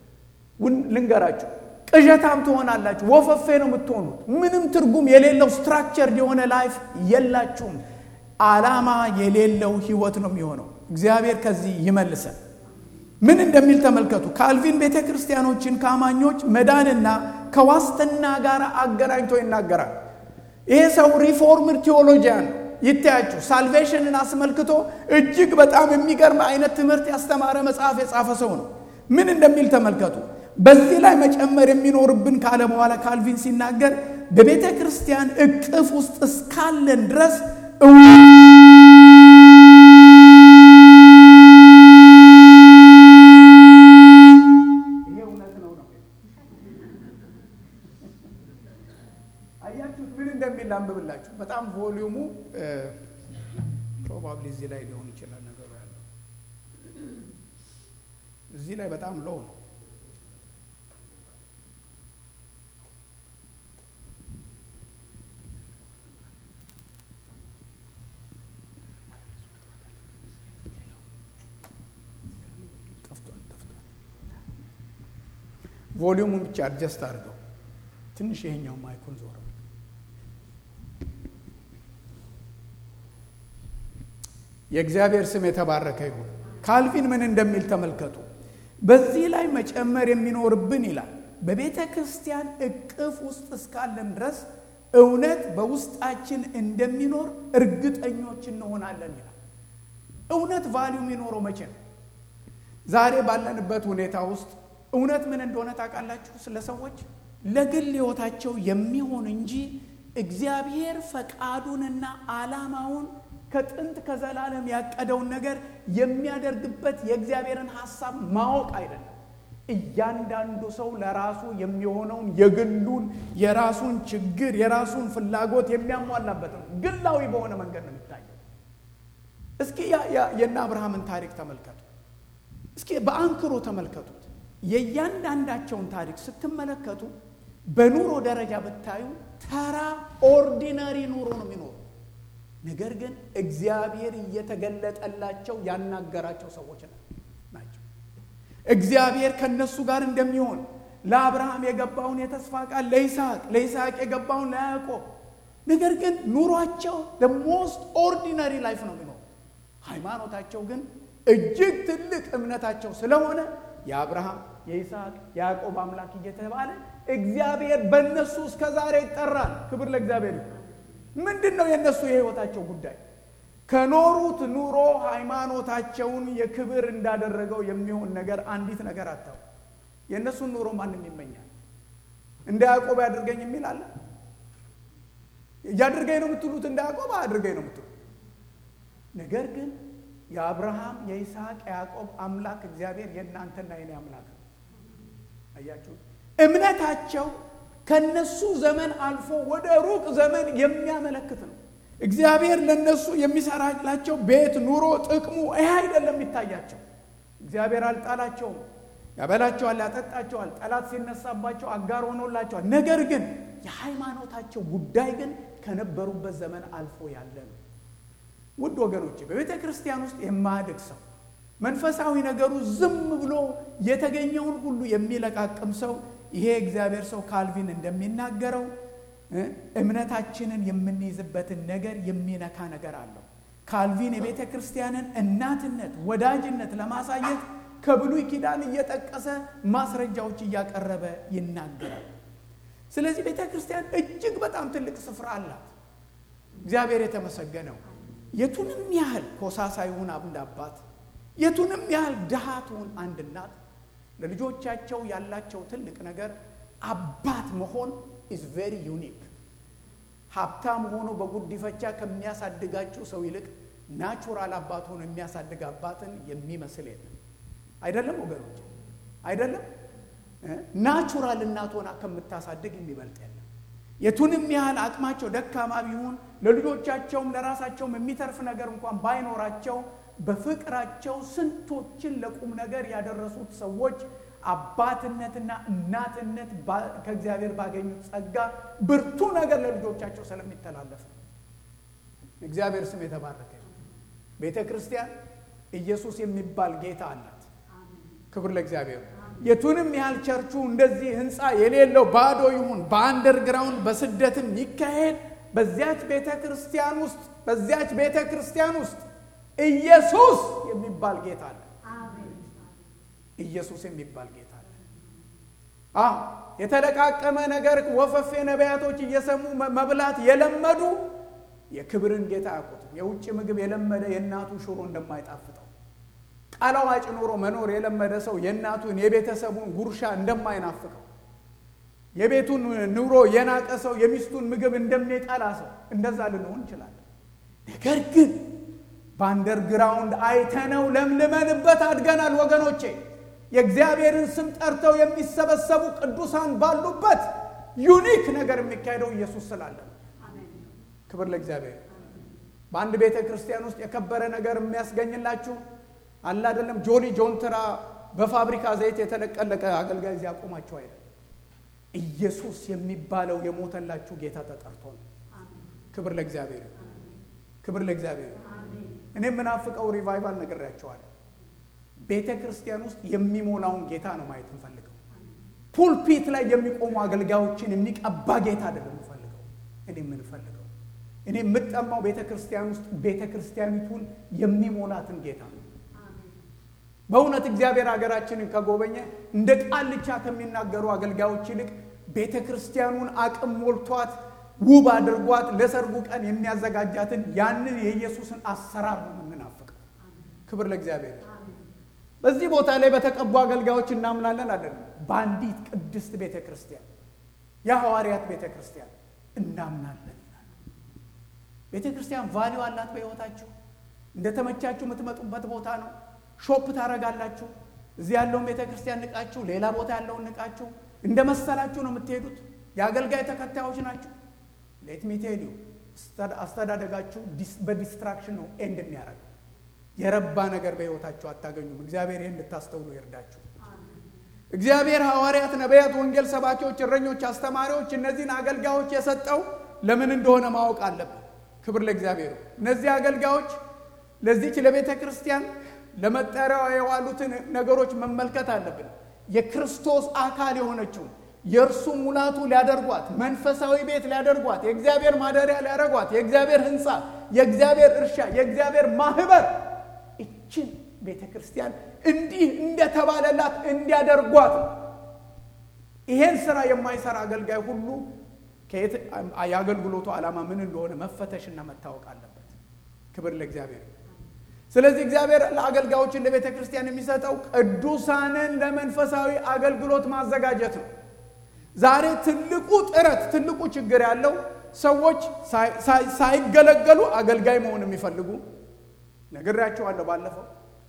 ልንገራችሁ ቅዠታም ትሆናላችሁ። ወፈፌ ነው የምትሆኑት። ምንም ትርጉም የሌለው ስትራክቸር የሆነ ላይፍ የላችሁም። ዓላማ የሌለው ህይወት ነው የሚሆነው። እግዚአብሔር ከዚህ ይመልሰን። ምን እንደሚል ተመልከቱ። ካልቪን ቤተ ክርስቲያኖችን ከአማኞች መዳንና ከዋስትና ጋር አገናኝቶ ይናገራል። ይሄ ሰው ሪፎርምድ ቴዎሎጂያን ይታያችሁ። ሳልቬሽንን አስመልክቶ እጅግ በጣም የሚገርም አይነት ትምህርት ያስተማረ መጽሐፍ የጻፈ ሰው ነው። ምን እንደሚል ተመልከቱ። በዚህ ላይ መጨመር የሚኖርብን ካለ በኋላ ካልቪን ሲናገር በቤተ ክርስቲያን እቅፍ ውስጥ እስካለን ድረስ አያችሁት? ምን እንደሚል አንብብላችሁ። በጣም ቮሊዩሙ ፕሮባብሊ እዚህ ላይ ሊሆን ይችላል ነገሩ ያለው እዚህ ላይ በጣም ሎው ነው። ቮሊዩሙን ብቻ አድጀስት አድርገው ትንሽ ይሄኛው ማይኩን ዞረ። የእግዚአብሔር ስም የተባረከ ይሁን። ካልቪን ምን እንደሚል ተመልከቱ። በዚህ ላይ መጨመር የሚኖርብን ይላል በቤተ ክርስቲያን እቅፍ ውስጥ እስካለን ድረስ እውነት በውስጣችን እንደሚኖር እርግጠኞች እንሆናለን ይላል። እውነት ቫሊዩ የሚኖረው መቼ ነው? ዛሬ ባለንበት ሁኔታ ውስጥ እውነት ምን እንደሆነ ታውቃላችሁ? ስለ ሰዎች ለግል ሕይወታቸው የሚሆን እንጂ እግዚአብሔር ፈቃዱንና ዓላማውን ከጥንት ከዘላለም ያቀደውን ነገር የሚያደርግበት የእግዚአብሔርን ሐሳብ ማወቅ አይደለም። እያንዳንዱ ሰው ለራሱ የሚሆነውን የግሉን የራሱን ችግር የራሱን ፍላጎት የሚያሟላበት ነው። ግላዊ በሆነ መንገድ ነው የሚታየው። እስኪ የእነ አብርሃምን ታሪክ ተመልከቱ። እስኪ በአንክሮ ተመልከቱት። የእያንዳንዳቸውን ታሪክ ስትመለከቱ በኑሮ ደረጃ ብታዩ ተራ ኦርዲነሪ ኑሮ ነው የሚኖሩ። ነገር ግን እግዚአብሔር እየተገለጠላቸው ያናገራቸው ሰዎች ናቸው። እግዚአብሔር ከነሱ ጋር እንደሚሆን ለአብርሃም የገባውን የተስፋ ቃል ለይስሐቅ፣ ለይስሐቅ የገባውን ለያዕቆብ። ነገር ግን ኑሯቸው ሞስት ኦርዲነሪ ላይፍ ነው የሚኖሩ። ሃይማኖታቸው ግን እጅግ ትልቅ እምነታቸው ስለሆነ የአብርሃም የይስሐቅ የያዕቆብ አምላክ እየተባለ እግዚአብሔር በእነሱ እስከ ዛሬ ይጠራል። ክብር ለእግዚአብሔር። ምንድን ነው የእነሱ የህይወታቸው ጉዳይ? ከኖሩት ኑሮ ሃይማኖታቸውን የክብር እንዳደረገው የሚሆን ነገር አንዲት ነገር አታው። የእነሱን ኑሮ ማንም ይመኛል። እንደ ያዕቆብ ያድርገኝ የሚል አለ። እያድርገኝ ነው የምትሉት እንደ ያዕቆብ አድርገኝ ነው የምትሉት። ነገር ግን የአብርሃም የይስሐቅ የያዕቆብ አምላክ እግዚአብሔር የእናንተና የኔ አምላክ ነው። አያችሁ፣ እምነታቸው ከነሱ ዘመን አልፎ ወደ ሩቅ ዘመን የሚያመለክት ነው። እግዚአብሔር ለነሱ የሚሰራላቸው ቤት፣ ኑሮ፣ ጥቅሙ ይህ አይደለም የሚታያቸው። እግዚአብሔር አልጣላቸውም። ያበላቸዋል፣ ያጠጣቸዋል። ጠላት ሲነሳባቸው አጋር ሆኖላቸዋል። ነገር ግን የሃይማኖታቸው ጉዳይ ግን ከነበሩበት ዘመን አልፎ ያለ ነው። ውድ ወገኖቼ በቤተ ክርስቲያን ውስጥ የማያድግ ሰው መንፈሳዊ ነገሩ ዝም ብሎ የተገኘውን ሁሉ የሚለቃቅም ሰው ይሄ እግዚአብሔር ሰው ካልቪን እንደሚናገረው እምነታችንን የምንይዝበትን ነገር የሚነካ ነገር አለው። ካልቪን የቤተ ክርስቲያንን እናትነት፣ ወዳጅነት ለማሳየት ከብሉይ ኪዳን እየጠቀሰ ማስረጃዎች እያቀረበ ይናገራል። ስለዚህ ቤተ ክርስቲያን እጅግ በጣም ትልቅ ስፍራ አላት። እግዚአብሔር የተመሰገነው የቱንም ያህል ኮሳሳ ይሁን አንድ አባት፣ የቱንም ያህል ድሃ ትሁን አንድ እናት፣ ለልጆቻቸው ያላቸው ትልቅ ነገር አባት መሆን ኢዝ ቬሪ ዩኒክ። ሀብታም ሆኖ በጉዲፈቻ ከሚያሳድጋችሁ ሰው ይልቅ ናቹራል አባት ሆኖ የሚያሳድግ አባትን የሚመስል የለም። አይደለም ወገኖች፣ አይደለም ናቹራል እናት ሆና ከምታሳድግ የሚበልጥ የለም። የቱንም ያህል አቅማቸው ደካማ ቢሆን ለልጆቻቸውም ለራሳቸውም የሚተርፍ ነገር እንኳን ባይኖራቸው በፍቅራቸው ስንቶችን ለቁም ነገር ያደረሱት ሰዎች አባትነትና እናትነት ከእግዚአብሔር ባገኙት ጸጋ ብርቱ ነገር ለልጆቻቸው ስለሚተላለፍ ነው። እግዚአብሔር ስም የተባረከ። ቤተ ክርስቲያን ኢየሱስ የሚባል ጌታ አላት። ክብር ለእግዚአብሔር። የቱንም ያህል ቸርቹ እንደዚህ ህንፃ የሌለው ባዶ ይሁን በአንደርግራውንድ በስደትም ይካሄድ፣ በዚያች ቤተ ክርስቲያን ውስጥ በዚያች ቤተ ክርስቲያን ውስጥ ኢየሱስ የሚባል ጌታ አለ። ኢየሱስ የሚባል ጌታ አለ። አዎ የተለቃቀመ ነገር ወፈፌ ነቢያቶች እየሰሙ መብላት የለመዱ የክብርን ጌታ አያውቁትም። የውጭ ምግብ የለመደ የእናቱ ሽሮ እንደማይጣፍጠው ቀለዋጭ ኑሮ መኖር የለመደ ሰው የእናቱን የቤተሰቡን ጉርሻ እንደማይናፍቀው የቤቱን ኑሮ የናቀ ሰው የሚስቱን ምግብ እንደሚጠላ ሰው እንደዛ ልንሆን እንችላለን። ነገር ግን በአንደርግራውንድ አይተነው ለምልመንበት አድገናል ወገኖቼ። የእግዚአብሔርን ስም ጠርተው የሚሰበሰቡ ቅዱሳን ባሉበት ዩኒክ ነገር የሚካሄደው ኢየሱስ ስላለ ክብር ለእግዚአብሔር። በአንድ ቤተ ክርስቲያን ውስጥ የከበረ ነገር የሚያስገኝላችሁ አለ አይደለም። ጆኒ ጆንትራ በፋብሪካ ዘይት የተለቀለቀ አገልጋይ እዚህ ያቆማቸው አይደለም። ኢየሱስ የሚባለው የሞተላችሁ ጌታ ተጠርቶ ነው። ክብር ለእግዚአብሔር፣ ክብር ለእግዚአብሔር። እኔ የምናፍቀው ሪቫይቫል ነግሬያቸዋለሁ። ቤተ ክርስቲያን ውስጥ የሚሞላውን ጌታ ነው ማየት እንፈልገው። ፑልፒት ላይ የሚቆሙ አገልጋዮችን የሚቀባ ጌታ አይደለም የምፈልገው። እኔ የምንፈልገው እኔ የምጠማው ቤተ ክርስቲያን ውስጥ ቤተ ክርስቲያኒቱን የሚሞላትን ጌታ ነው። በእውነት እግዚአብሔር ሀገራችንን ከጎበኘ እንደ ቃልቻ ከሚናገሩ አገልጋዮች ይልቅ ቤተ ክርስቲያኑን አቅም ሞልቷት ውብ አድርጓት ለሰርጉ ቀን የሚያዘጋጃትን ያንን የኢየሱስን አሰራር ነው የምናፍቀው። ክብር ለእግዚአብሔር። በዚህ ቦታ ላይ በተቀቡ አገልጋዮች እናምናለን አይደለም። በአንዲት ቅድስት ቤተ ክርስቲያን የሐዋርያት ቤተ ክርስቲያን እናምናለን ይላል። ቤተ ክርስቲያን ቫሊዩ አላት በሕይወታችሁ። እንደተመቻችሁ የምትመጡበት ቦታ ነው። ሾፕ ታረጋላችሁ። እዚህ ያለውን ቤተ ክርስቲያን ንቃችሁ፣ ሌላ ቦታ ያለውን ንቃችሁ፣ እንደ መሰላችሁ ነው የምትሄዱት። የአገልጋይ ተከታዮች ናችሁ። ሌት ሚ ቴል ዩ አስተዳደጋችሁ በዲስትራክሽን ነው ኤንድ የሚያደርገው። የረባ ነገር በሕይወታችሁ አታገኙም። እግዚአብሔር ይህን እንድታስተውሉ ይርዳችሁ። እግዚአብሔር ሐዋርያት፣ ነቢያት፣ ወንጌል ሰባኪዎች፣ እረኞች፣ አስተማሪዎች እነዚህን አገልጋዮች የሰጠው ለምን እንደሆነ ማወቅ አለብን። ክብር ለእግዚአብሔር። እነዚህ አገልጋዮች ለዚች ለቤተ ክርስቲያን ለመጠሪያዋ የዋሉትን ነገሮች መመልከት አለብን። የክርስቶስ አካል የሆነችውን የእርሱ ሙላቱ ሊያደርጓት፣ መንፈሳዊ ቤት ሊያደርጓት፣ የእግዚአብሔር ማደሪያ ሊያደርጓት፣ የእግዚአብሔር ሕንፃ፣ የእግዚአብሔር እርሻ፣ የእግዚአብሔር ማህበር ይችን ቤተ ክርስቲያን እንዲህ እንደተባለላት እንዲያደርጓት ነው። ይሄን ስራ የማይሰራ አገልጋይ ሁሉ የአገልግሎቱ ዓላማ ምን እንደሆነ መፈተሽና መታወቅ አለበት። ክብር ለእግዚአብሔር። ስለዚህ እግዚአብሔር ለአገልጋዮችን ለቤተ ክርስቲያን የሚሰጠው ቅዱሳንን ለመንፈሳዊ አገልግሎት ማዘጋጀት ነው። ዛሬ ትልቁ ጥረት ትልቁ ችግር ያለው ሰዎች ሳይገለገሉ አገልጋይ መሆን የሚፈልጉ ነግሬያቸዋለሁ ባለፈው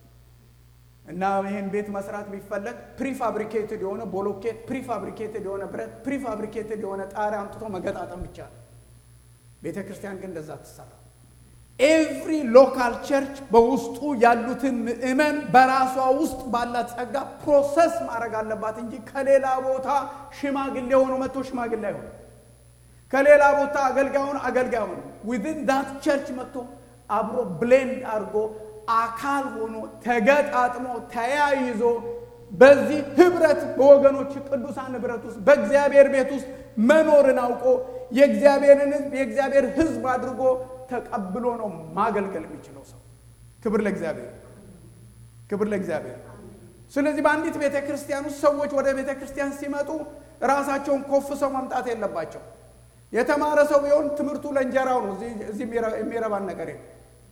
እና ይህን ቤት መስራት ቢፈለግ ፕሪፋብሪኬትድ የሆነ ቦሎኬት፣ ፕሪፋብሪኬትድ የሆነ ብረት፣ ፕሪፋብሪኬትድ የሆነ ጣሪያ አምጥቶ መገጣጠም ብቻ ነው። ቤተ ክርስቲያን ግን እንደዛ ትሰራ። ኤቭሪ ሎካል ቸርች በውስጡ ያሉትን ምእመን በራሷ ውስጥ ባላት ጸጋ ፕሮሰስ ማድረግ አለባት እንጂ ከሌላ ቦታ ሽማግሌ ሆኖ መጥቶ ሽማግሌ አይሆን፣ ከሌላ ቦታ አገልጋይ ሆኖ አገልጋይ ሆኖ ዊዝን ዳት ቸርች መጥቶ አብሮ ብሌንድ አድርጎ አካል ሆኖ ተገጣጥሞ ተያይዞ በዚህ ህብረት በወገኖች ቅዱሳን ህብረት ውስጥ በእግዚአብሔር ቤት ውስጥ መኖርን አውቆ የእግዚአብሔርን ህዝብ የእግዚአብሔር ህዝብ አድርጎ ተቀብሎ ነው ማገልገል የሚችለው ሰው። ክብር ለእግዚአብሔር፣ ክብር ለእግዚአብሔር። ስለዚህ በአንዲት ቤተ ክርስቲያን ውስጥ ሰዎች ወደ ቤተ ክርስቲያን ሲመጡ ራሳቸውን ኮፍሰው መምጣት የለባቸው። የተማረ ሰው ቢሆን ትምህርቱ ለእንጀራው ነው። እዚህ የሚረባን ነገር የለም።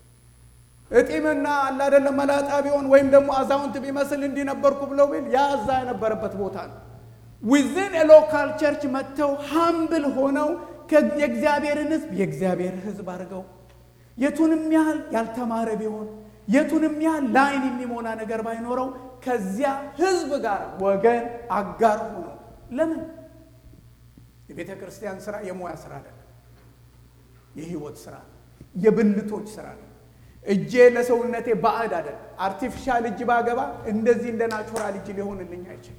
እጢምና አለ አይደለም መላጣ ቢሆን ወይም ደግሞ አዛውንት ቢመስል እንዲነበርኩ ብለው ቢል ያ እዛ የነበረበት ቦታ ነው። ዊዝን ሎካል ቸርች መጥተው ሀምብል ሆነው የእግዚአብሔርን ህዝብ የእግዚአብሔር ህዝብ አድርገው የቱንም ያህል ያልተማረ ቢሆን የቱንም ያህል ለአይን የሚሞላ ነገር ባይኖረው ከዚያ ህዝብ ጋር ወገን አጋር ሆኖ ለምን የቤተ ክርስቲያን ስራ የሙያ ስራ አይደለም፣ የህይወት ስራ የብልቶች ስራ ነው። እጄ ለሰውነቴ ባዕድ አይደለም። አርቲፊሻል እጅ ባገባ እንደዚህ እንደ ናቹራል እጅ ሊሆንልኝ አይችልም።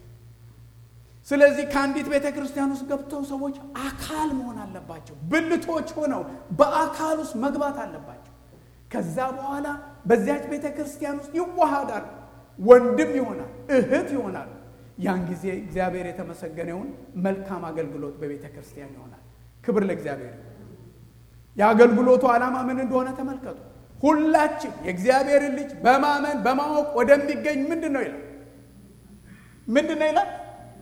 ስለዚህ ከአንዲት ቤተ ክርስቲያን ውስጥ ገብተው ሰዎች አካል መሆን አለባቸው። ብልቶች ሆነው በአካል ውስጥ መግባት አለባቸው። ከዛ በኋላ በዚያች ቤተ ክርስቲያን ውስጥ ይዋሃዳሉ። ወንድም ይሆናል፣ እህት ይሆናል። ያን ጊዜ እግዚአብሔር የተመሰገነውን መልካም አገልግሎት በቤተ ክርስቲያን ይሆናል። ክብር ለእግዚአብሔር። የአገልግሎቱ ዓላማ ምን እንደሆነ ተመልከቱ። ሁላችን የእግዚአብሔርን ልጅ በማመን በማወቅ ወደሚገኝ ምንድን ነው ይላል? ምንድን ነው ይላል?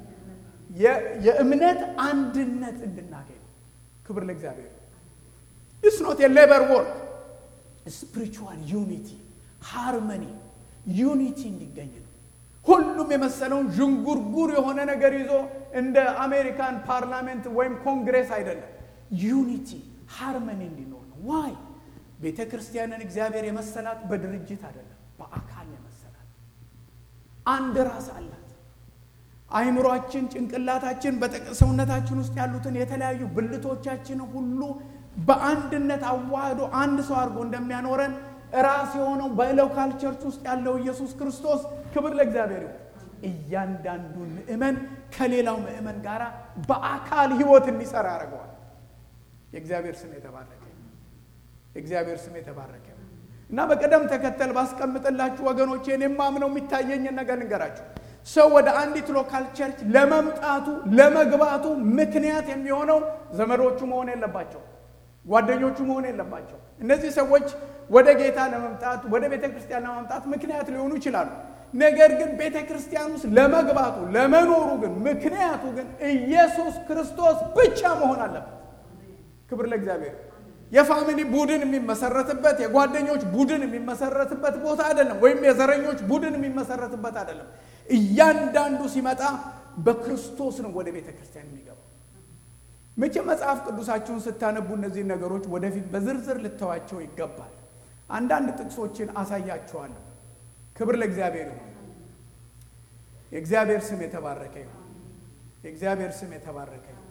የእምነት አንድነት እንድናገኝ ክብር ለእግዚአብሔር። ኢትስ ኖት የሌበር ወርክ ስፒሪቹዋል ዩኒቲ ሃርመኒ ዩኒቲ እንዲገኝ ነው። ሁሉም የመሰለውን ዥንጉርጉር የሆነ ነገር ይዞ እንደ አሜሪካን ፓርላሜንት ወይም ኮንግሬስ አይደለም። ዩኒቲ ሃርመኒ እንዲኖር ነው። ዋይ ቤተ ክርስቲያንን እግዚአብሔር የመሰላት በድርጅት አይደለም፣ በአካል የመሰላት አንድ ራስ አላት። አይምሯችን፣ ጭንቅላታችን፣ ሰውነታችን ውስጥ ያሉትን የተለያዩ ብልቶቻችን ሁሉ በአንድነት አዋህዶ አንድ ሰው አድርጎ እንደሚያኖረን ራስ የሆነው በሎካል ቸርች ውስጥ ያለው ኢየሱስ ክርስቶስ ክብር ለእግዚአብሔር ይሁን። እያንዳንዱን ምእመን ከሌላው ምእመን ጋር በአካል ህይወት እንዲሰራ ያደርገዋል። የእግዚአብሔር ስም የተባረከ የእግዚአብሔር ስም የተባረከ እና በቅደም ተከተል ባስቀምጥላችሁ ወገኖቼ እኔ የማምነው የሚታየኝን ነገር ልንገራችሁ። ሰው ወደ አንዲት ሎካል ቸርች ለመምጣቱ ለመግባቱ ምክንያት የሚሆነው ዘመዶቹ መሆን የለባቸው፣ ጓደኞቹ መሆን የለባቸው። እነዚህ ሰዎች ወደ ጌታ ለመምጣት ወደ ቤተ ክርስቲያን ለመምጣት ምክንያት ሊሆኑ ይችላሉ። ነገር ግን ቤተ ክርስቲያን ውስጥ ለመግባቱ ለመኖሩ ግን ምክንያቱ ግን ኢየሱስ ክርስቶስ ብቻ መሆን አለበት። ክብር ለእግዚአብሔር። የፋሚሊ ቡድን የሚመሰረትበት የጓደኞች ቡድን የሚመሰረትበት ቦታ አይደለም። ወይም የዘረኞች ቡድን የሚመሰረትበት አይደለም። እያንዳንዱ ሲመጣ በክርስቶስ ነው ወደ ቤተ ክርስቲያን የሚገባው። መቼ መጽሐፍ ቅዱሳችሁን ስታነቡ እነዚህ ነገሮች ወደፊት በዝርዝር ልተዋቸው ይገባል። አንዳንድ ጥቅሶችን አሳያችኋለሁ። ክብር ለእግዚአብሔር ይሁን። የእግዚአብሔር ስም የተባረከ ይሁን። የእግዚአብሔር ስም የተባረከ ይሁን።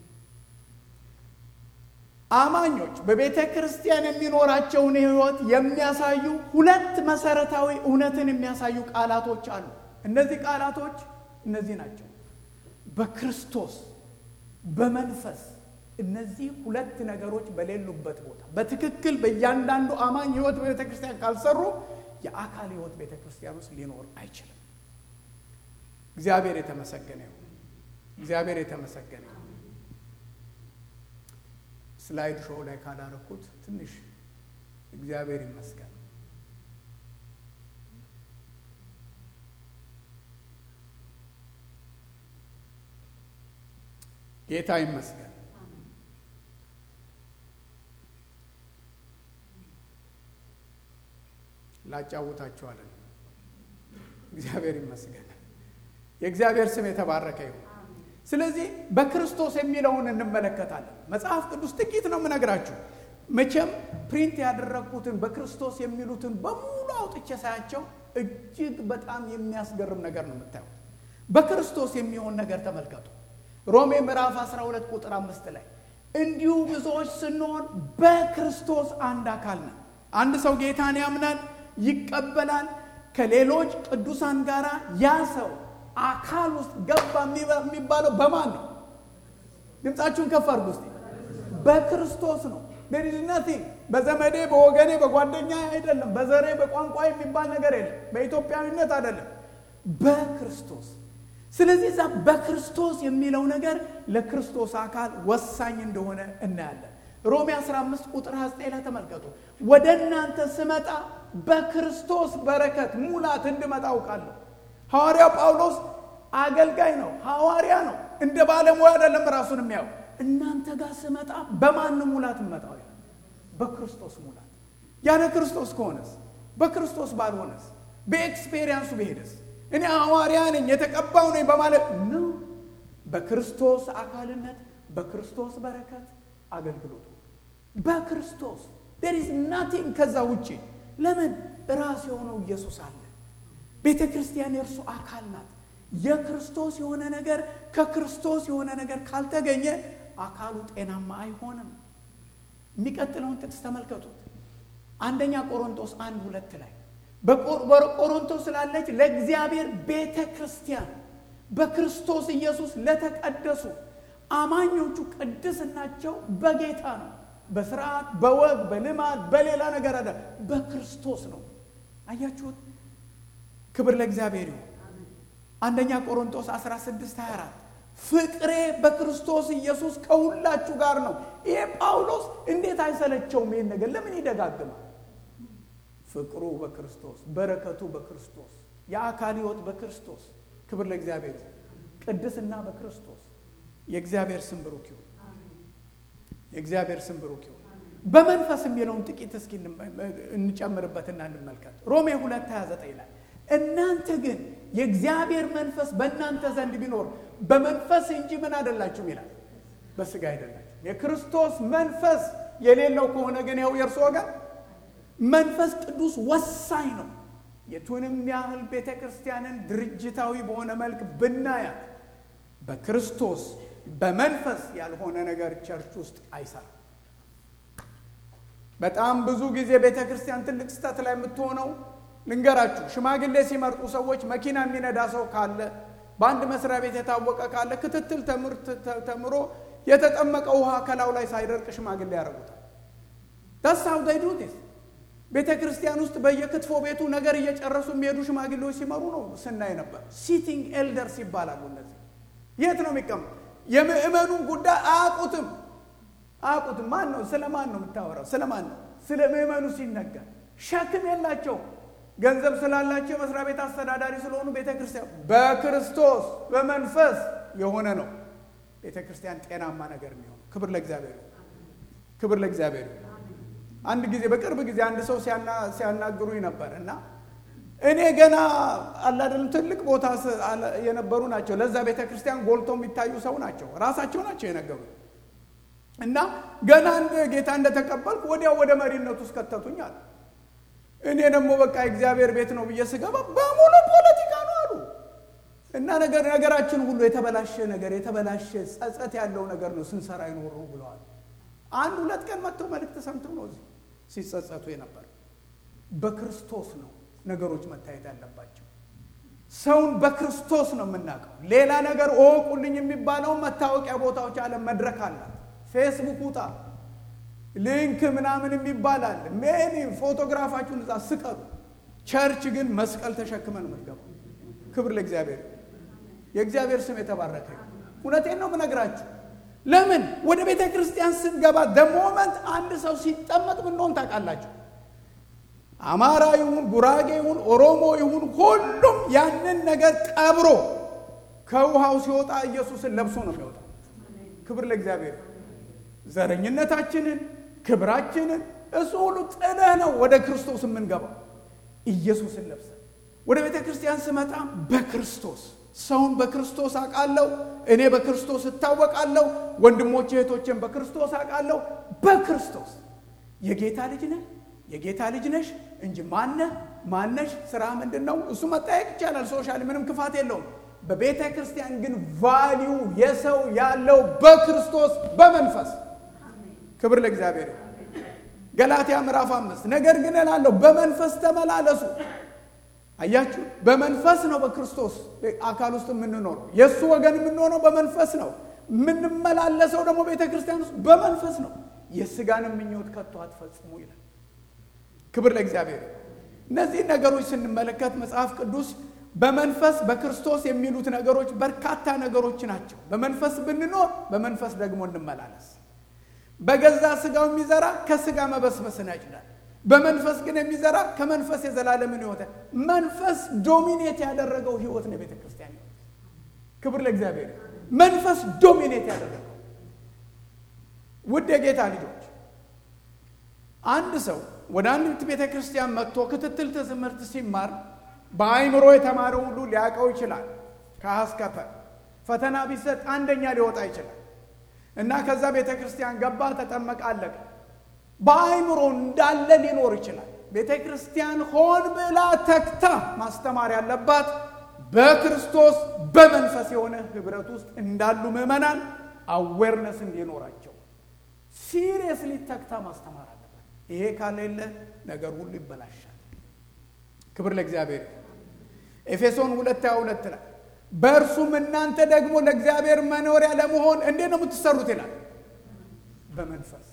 አማኞች በቤተ ክርስቲያን የሚኖራቸውን ሕይወት የሚያሳዩ ሁለት መሰረታዊ እውነትን የሚያሳዩ ቃላቶች አሉ። እነዚህ ቃላቶች እነዚህ ናቸው። በክርስቶስ በመንፈስ እነዚህ ሁለት ነገሮች በሌሉበት ቦታ በትክክል በእያንዳንዱ አማኝ ሕይወት በቤተ ክርስቲያን ካልሰሩ የአካል ሕይወት ቤተ ክርስቲያን ውስጥ ሊኖር አይችልም። እግዚአብሔር የተመሰገነ ይሁን። እግዚአብሔር የተመሰገነ ይሁን። ስላይድ ሾው ላይ ካላረኩት ትንሽ እግዚአብሔር ይመስገን። ጌታ ይመስገን። ላጫውታችኋለን። እግዚአብሔር ይመስገን። የእግዚአብሔር ስም የተባረከ ይሁን። ስለዚህ በክርስቶስ የሚለውን እንመለከታለን። መጽሐፍ ቅዱስ ጥቂት ነው የምነግራችሁ። መቼም ፕሪንት ያደረግኩትን በክርስቶስ የሚሉትን በሙሉ አውጥቼ ሳያቸው እጅግ በጣም የሚያስገርም ነገር ነው የምታዩት። በክርስቶስ የሚሆን ነገር ተመልከቱ። ሮሜ ምዕራፍ 12 ቁጥር አምስት ላይ እንዲሁ ብዙዎች ስንሆን በክርስቶስ አንድ አካል ነን። አንድ ሰው ጌታን ያምናል፣ ይቀበላል። ከሌሎች ቅዱሳን ጋር ያ ሰው አካል ውስጥ ገባ የሚባለው በማን ነው? ድምፃችሁን ከፍ አድርጉ እስቲ። በክርስቶስ ነው። there is nothing በዘመዴ በወገኔ በጓደኛ አይደለም፣ በዘሬ በቋንቋ የሚባል ነገር የለም፣ በኢትዮጵያዊነት አይደለም፣ በክርስቶስ ስለዚህ እዛ በክርስቶስ የሚለው ነገር ለክርስቶስ አካል ወሳኝ እንደሆነ እናያለን። ሮሜ 15 ቁጥር 29 ላይ ተመልከቱ። ወደ እናንተ ስመጣ በክርስቶስ በረከት ሙላት እንድመጣ አውቃለሁ። ሐዋርያው ጳውሎስ አገልጋይ ነው፣ ሐዋርያ ነው። እንደ ባለሙያ አይደለም ራሱን የሚያው እናንተ ጋር ስመጣ በማን ሙላት እመጣው? በክርስቶስ ሙላት። ያለ ክርስቶስ ከሆነስ በክርስቶስ ባልሆነስ በኤክስፔሪንሱ በሄደስ እኔ ሐዋርያ ነኝ የተቀባው ነኝ በማለት ነው። በክርስቶስ አካልነት በክርስቶስ በረከት አገልግሎቱ በክርስቶስ there is nothing ከዛ ውጭ ለምን ራስ የሆነው ኢየሱስ አለ። ቤተ ክርስቲያን የእርሱ አካል ናት። የክርስቶስ የሆነ ነገር ከክርስቶስ የሆነ ነገር ካልተገኘ አካሉ ጤናማ አይሆንም። የሚቀጥለውን ጥቅስ ተመልከቱት። አንደኛ ቆሮንቶስ አንድ ሁለት ላይ በቆሮንቶስ ስላለች ለእግዚአብሔር ቤተ ክርስቲያን በክርስቶስ ኢየሱስ ለተቀደሱ አማኞቹ ቅድስናቸው በጌታ ነው። በስርዓት በወግ በልማድ በሌላ ነገር አለ፣ በክርስቶስ ነው። አያችሁት? ክብር ለእግዚአብሔር ይሁን። አንደኛ ቆሮንቶስ 16 24 ፍቅሬ በክርስቶስ ኢየሱስ ከሁላችሁ ጋር ነው። ይሄ ጳውሎስ እንዴት አይሰለቸውም? ይሄን ነገር ለምን ይደጋግማል? ፍቅሩ በክርስቶስ በረከቱ በክርስቶስ የአካል ሕይወት በክርስቶስ ክብር ለእግዚአብሔር ይሁን። ቅድስና በክርስቶስ የእግዚአብሔር ስም ብሩክ ይሁን። የእግዚአብሔር ስም ብሩክ ይሁን። በመንፈስ የሚለውን ጥቂት እስኪ እንጨምርበትና እንመልከት። ሮሜ 2 29 ላይ እናንተ ግን የእግዚአብሔር መንፈስ በእናንተ ዘንድ ቢኖር በመንፈስ እንጂ ምን አይደላችሁም ይላል፣ በስጋ አይደላችሁም። የክርስቶስ መንፈስ የሌለው ከሆነ ግን ያው የእርሱ ወገን መንፈስ ቅዱስ ወሳኝ ነው። የቱንም ያህል ቤተ ክርስቲያንን ድርጅታዊ በሆነ መልክ ብናያት በክርስቶስ በመንፈስ ያልሆነ ነገር ቸርች ውስጥ አይሰራም። በጣም ብዙ ጊዜ ቤተ ክርስቲያን ትልቅ ስህተት ላይ የምትሆነው ልንገራችሁ፣ ሽማግሌ ሲመርጡ ሰዎች መኪና የሚነዳ ሰው ካለ በአንድ መስሪያ ቤት የታወቀ ካለ ክትትል ተምሮ የተጠመቀ ውሃ ከላዩ ላይ ሳይደርቅ ሽማግሌ ያደርጉታል። ዳሳው ዳይዱቴስ ቤተ ክርስቲያን ውስጥ በየክትፎ ቤቱ ነገር እየጨረሱ የሚሄዱ ሽማግሌዎች ሲመሩ ነው ስናይ ነበር። ሲቲንግ ኤልደርስ ይባላሉ። እነዚህ የት ነው የሚቀመጡ? የምእመኑን ጉዳይ አያውቁትም አያውቁትም። ማን ነው? ስለ ማን ነው የምታወራው? ስለ ማን ነው? ስለ ምእመኑ ሲነገር ሸክም የላቸው። ገንዘብ ስላላቸው የመስሪያ ቤት አስተዳዳሪ ስለሆኑ ቤተ ክርስቲያን በክርስቶስ በመንፈስ የሆነ ነው ቤተ ክርስቲያን ጤናማ ነገር የሚሆነው። ክብር ለእግዚአብሔር፣ ክብር ለእግዚአብሔር። አንድ ጊዜ በቅርብ ጊዜ አንድ ሰው ሲያናግሩኝ ነበር እና እኔ ገና አላደለም ትልቅ ቦታ የነበሩ ናቸው። ለዛ ቤተ ክርስቲያን ጎልቶ የሚታዩ ሰው ናቸው። ራሳቸው ናቸው የነገሩ እና ገና ጌታ እንደተቀበልኩ ወዲያው ወደ መሪነቱ ውስጥ ከተቱኝ አለ። እኔ ደግሞ በቃ እግዚአብሔር ቤት ነው ብዬ ስገባ በሙሉ ፖለቲካ ነው አሉ እና ነገር ነገራችን ሁሉ የተበላሸ ነገር የተበላሸ ጸጸት ያለው ነገር ነው ስንሰራ ይኖሩ ብለዋል። አንድ ሁለት ቀን መጥተው መልእክት ሰምተው ነው እዚህ ሲጸጸቱ የነበር። በክርስቶስ ነው ነገሮች መታየት ያለባቸው። ሰውን በክርስቶስ ነው የምናውቀው። ሌላ ነገር እወቁልኝ የሚባለውን መታወቂያ ቦታዎች አለ መድረክ አላት። ፌስቡክ ውጣ፣ ሊንክ ምናምን የሚባል አለ። ሜኒ ፎቶግራፋችሁን እዛ ስቀሉ። ቸርች ግን መስቀል ተሸክመን የምትገባው። ክብር ለእግዚአብሔር። የእግዚአብሔር ስም የተባረከ። እውነቴን ነው የምነግራችሁ። ለምን ወደ ቤተ ክርስቲያን ስንገባ ደሞመንት አንድ ሰው ሲጠመቅ ምንሆን ታውቃላችሁ? አማራ ይሁን ጉራጌ ይሁን ኦሮሞ ይሁን ሁሉም ያንን ነገር ቀብሮ ከውሃው ሲወጣ ኢየሱስን ለብሶ ነው የሚወጣው። ክብር ለእግዚአብሔር። ዘረኝነታችንን፣ ክብራችንን እሱ ሁሉ ጥለህ ነው ወደ ክርስቶስ የምንገባው። ኢየሱስን ለብሰን ወደ ቤተ ክርስቲያን ስመጣ በክርስቶስ ሰውን በክርስቶስ አውቃለሁ። እኔ በክርስቶስ እታወቃለሁ። ወንድሞቼ እህቶቼን በክርስቶስ አውቃለሁ። በክርስቶስ የጌታ ልጅ ነህ የጌታ ልጅ ነሽ እንጂ ማነህ ማነሽ ስራ ምንድን ነው? እሱ መጠየቅ ይቻላል። ሶሻል ምንም ክፋት የለውም። በቤተ ክርስቲያን ግን ቫሊዩ የሰው ያለው በክርስቶስ በመንፈስ ክብር ለእግዚአብሔር። ገላትያ ምዕራፍ አምስት ነገር ግን እላለሁ በመንፈስ ተመላለሱ። አያችሁ፣ በመንፈስ ነው በክርስቶስ አካል ውስጥ የምንኖረው። የእሱ ወገን የምንሆነው በመንፈስ ነው። የምንመላለሰው ደግሞ ቤተ ክርስቲያን ውስጥ በመንፈስ ነው። የስጋንም ምኞት ከቶ አትፈጽሙ ይላል። ክብር ለእግዚአብሔር። እነዚህ ነገሮች ስንመለከት መጽሐፍ ቅዱስ በመንፈስ በክርስቶስ የሚሉት ነገሮች በርካታ ነገሮች ናቸው። በመንፈስ ብንኖር በመንፈስ ደግሞ እንመላለስ። በገዛ ስጋው የሚዘራ ከስጋ መበስበስን ያጭዳል። በመንፈስ ግን የሚዘራ ከመንፈስ የዘላለምን ሕይወት መንፈስ ዶሚኔት ያደረገው ሕይወት ነው የቤተ ክርስቲያን ሕይወት። ክብር ለእግዚአብሔር። መንፈስ ዶሚኔት ያደረገው ውድ የጌታ ልጆች አንድ ሰው ወደ አንድ ቤተ ክርስቲያን መጥቶ ክትትል ትምህርት ሲማር በአይምሮ የተማረው ሁሉ ሊያውቀው ይችላል። ከአስከፈ ፈተና ቢሰጥ አንደኛ ሊወጣ ይችላል እና ከዛ ቤተ ክርስቲያን ገባ፣ ተጠመቀ፣ አለቀ። በአይምሮ እንዳለ ሊኖር ይችላል። ቤተ ክርስቲያን ሆን ብላ ተግታ ማስተማር ያለባት በክርስቶስ በመንፈስ የሆነ ህብረት ውስጥ እንዳሉ ምዕመናን አዌርነስ እንዲኖራቸው ሲሪየስሊ ተግታ ማስተማር አለባት። ይሄ ካሌለ ነገር ሁሉ ይበላሻል። ክብር ለእግዚአብሔር። ኤፌሶን ሁለት ሃያ ሁለት ላይ በእርሱም እናንተ ደግሞ ለእግዚአብሔር መኖሪያ ለመሆን እንዴት ነው የምትሰሩት ይላል በመንፈስ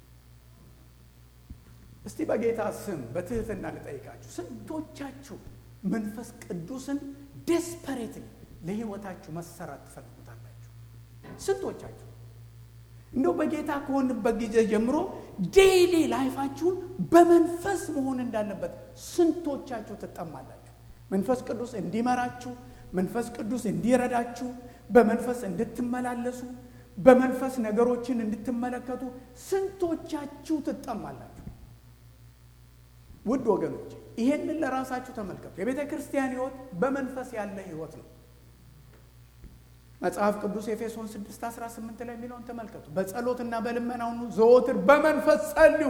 እስቲ በጌታ ስም በትህትና ልጠይቃችሁ፣ ስንቶቻችሁ መንፈስ ቅዱስን ዴስፐሬትሊ ለህይወታችሁ መሰራት ትፈልጉታላችሁ? ስንቶቻችሁ እንደው በጌታ ከሆንበት ጊዜ ጀምሮ ዴይሊ ላይፋችሁን በመንፈስ መሆን እንዳለበት ስንቶቻችሁ ትጠማላችሁ? መንፈስ ቅዱስ እንዲመራችሁ፣ መንፈስ ቅዱስ እንዲረዳችሁ፣ በመንፈስ እንድትመላለሱ፣ በመንፈስ ነገሮችን እንድትመለከቱ ስንቶቻችሁ ትጠማላችሁ? ውድ ወገኖች ይሄንን ለራሳችሁ ተመልከቱ። የቤተ ክርስቲያን ህይወት በመንፈስ ያለ ህይወት ነው። መጽሐፍ ቅዱስ ኤፌሶን 6 18 ላይ የሚለውን ተመልከቱ። በጸሎትና በልመና ሁኑ ዘወትር በመንፈስ ጸልዩ።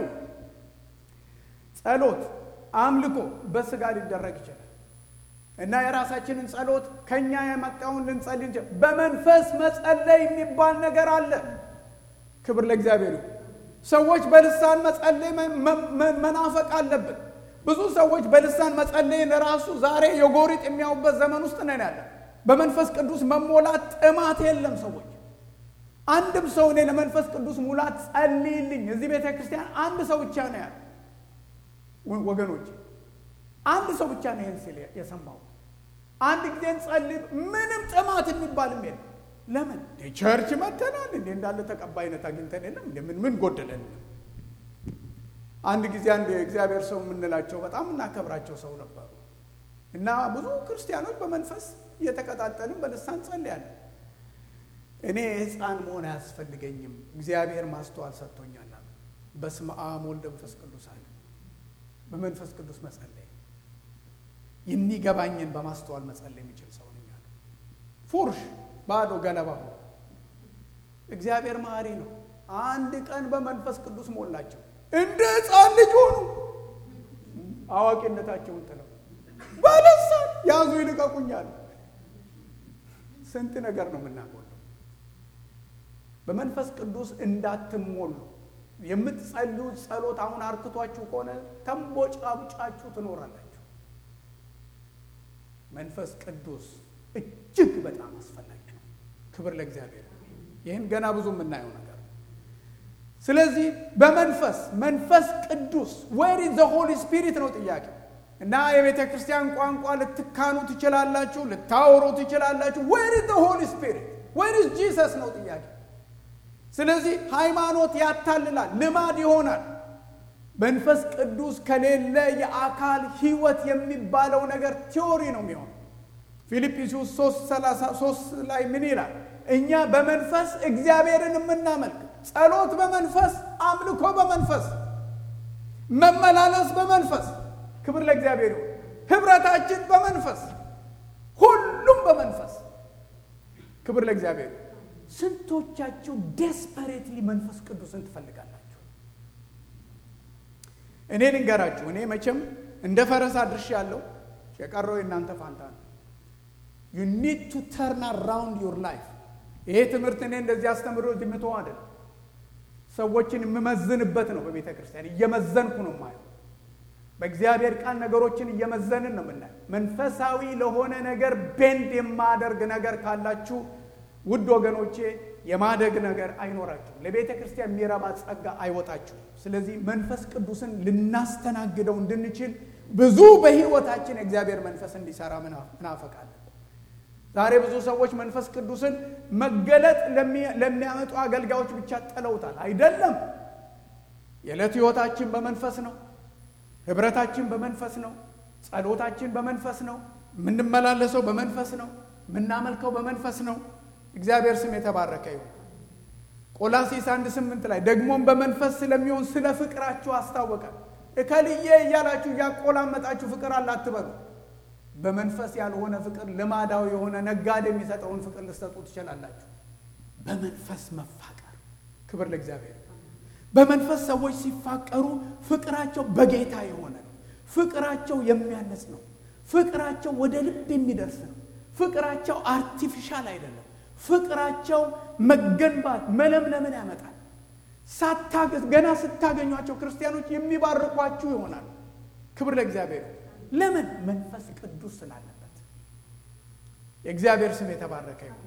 ጸሎት አምልኮ በስጋ ሊደረግ ይችላል እና የራሳችንን ጸሎት ከኛ የመጣውን ልንጸልይ እንችላል። በመንፈስ መጸለይ የሚባል ነገር አለ። ክብር ለእግዚአብሔር ይሁን። ሰዎች በልሳን መጸለይ መናፈቅ አለብን። ብዙ ሰዎች በልሳን መጸለይን ራሱ ዛሬ የጎሪጥ የሚያዩበት ዘመን ውስጥ ነን ያለ። በመንፈስ ቅዱስ መሞላት ጥማት የለም። ሰዎች አንድም ሰው እኔ ለመንፈስ ቅዱስ ሙላት ጸልይልኝ እዚህ ቤተ ክርስቲያን አንድ ሰው ብቻ ነው ያለ። ወገኖች አንድ ሰው ብቻ ነው ይህን ሲል የሰማው። አንድ ጊዜ እንጸልይ፣ ምንም ጥማት የሚባልም የለም። ለምን ቸርች መተናል እንዴ እንዳለ ተቀባይነት አግኝተን የለም እንደ ምን ምን ጎደለን? አንድ ጊዜ አንድ የእግዚአብሔር ሰው የምንላቸው በጣም እናከብራቸው ሰው ነበሩ እና ብዙ ክርስቲያኖች በመንፈስ እየተቀጣጠልን በልሳን ጸልያለን። እኔ ሕፃን መሆን አያስፈልገኝም እግዚአብሔር ማስተዋል ሰጥቶኛል። በስመ አብ ወልድ መንፈስ ቅዱስ አለ። በመንፈስ ቅዱስ መጸለይ የሚገባኝን በማስተዋል መጸለይ የሚችል ሰው ነኝ አለ። ፉርሽ ባዶ ገለባ ሆኖ እግዚአብሔር መሐሪ ነው። አንድ ቀን በመንፈስ ቅዱስ ሞላቸው፣ እንደ ሕፃን ልጅ ሆኑ። አዋቂነታቸውን ጥለው ባለሳን ያዙ ይልቀቁኛል። ስንት ነገር ነው የምናጎለው። በመንፈስ ቅዱስ እንዳትሞሉ የምትጸልዩት ጸሎት አሁን አርክቷችሁ ከሆነ ተንቦጫቡጫችሁ ትኖራላችሁ። መንፈስ ቅዱስ እጅግ በጣም አስፈላጊ ነው። ክብር ለእግዚአብሔር። ይህን ገና ብዙ የምናየው ነገር ነው። ስለዚህ በመንፈስ መንፈስ ቅዱስ ዌር ኢዝ ዘ ሆሊ ስፒሪት ነው ጥያቄ እና የቤተ ክርስቲያን ቋንቋ ልትካኑ ትችላላችሁ፣ ልታወሩ ትችላላችሁ። ዌር ኢዝ ዘ ሆሊ ስፒሪት ዌር ኢዝ ጂሰስ ነው ጥያቄ። ስለዚህ ሃይማኖት ያታልላል፣ ልማድ ይሆናል። መንፈስ ቅዱስ ከሌለ የአካል ህይወት የሚባለው ነገር ቲዎሪ ነው የሚሆን። ፊልጵስዩስ 3 ላይ ምን ይላል? እኛ በመንፈስ እግዚአብሔርን የምናመልክ ጸሎት በመንፈስ አምልኮ በመንፈስ መመላለስ በመንፈስ ክብር ለእግዚአብሔር ይሁን። ህብረታችን በመንፈስ ሁሉም በመንፈስ ክብር ለእግዚአብሔር ይሁን። ስንቶቻችሁ ዴስፐሬትሊ መንፈስ ቅዱስን ትፈልጋላችሁ? እኔ ልንገራችሁ፣ እኔ መቼም እንደ ፈረስ አድርሽ ያለው የቀረው የእናንተ ፋንታ ነው። ዩ ኒድ ቱ ተርን አራውንድ ዩር ላይፍ። ይሄ ትምህርት እኔ እንደዚህ አስተምሮ ጅምቶ አይደል፣ ሰዎችን የምመዝንበት ነው። በቤተ ክርስቲያን እየመዘንኩ ነው የማየው። በእግዚአብሔር ቃል ነገሮችን እየመዘንን ነው የምናየው። መንፈሳዊ ለሆነ ነገር ቤንድ የማደርግ ነገር ካላችሁ ውድ ወገኖቼ የማደግ ነገር አይኖራችሁም። ለቤተ ክርስቲያን የሚረባ ጸጋ አይወጣችሁም። ስለዚህ መንፈስ ቅዱስን ልናስተናግደው እንድንችል ብዙ በሕይወታችን የእግዚአብሔር መንፈስ እንዲሰራ ምናፈቃለን። ዛሬ ብዙ ሰዎች መንፈስ ቅዱስን መገለጥ ለሚያመጡ አገልጋዮች ብቻ ጥለውታል። አይደለም። የዕለት ሕይወታችን በመንፈስ ነው። ህብረታችን በመንፈስ ነው። ጸሎታችን በመንፈስ ነው። የምንመላለሰው በመንፈስ ነው። የምናመልከው በመንፈስ ነው። እግዚአብሔር ስም የተባረከ ይሁን። ቆላሲስ አንድ ስምንት ላይ ደግሞም በመንፈስ ስለሚሆን ስለ ፍቅራችሁ አስታወቀ። እከልዬ እያላችሁ እያቆላመጣችሁ ፍቅር አለ አትበሉ። በመንፈስ ያልሆነ ፍቅር ልማዳዊ የሆነ ነጋዴ የሚሰጠውን ፍቅር ልትሰጡ ትችላላችሁ። በመንፈስ መፋቀር ክብር ለእግዚአብሔር። በመንፈስ ሰዎች ሲፋቀሩ ፍቅራቸው በጌታ የሆነ ነው። ፍቅራቸው የሚያነጽ ነው። ፍቅራቸው ወደ ልብ የሚደርስ ነው። ፍቅራቸው አርቲፊሻል አይደለም። ፍቅራቸው መገንባት መለምለምን ያመጣል። ሳታገዝ ገና ስታገኟቸው ክርስቲያኖች የሚባርኳችሁ ይሆናል። ክብር ለእግዚአብሔር። ለምን? መንፈስ ቅዱስ ስላለበት። የእግዚአብሔር ስም የተባረከ ይሁን።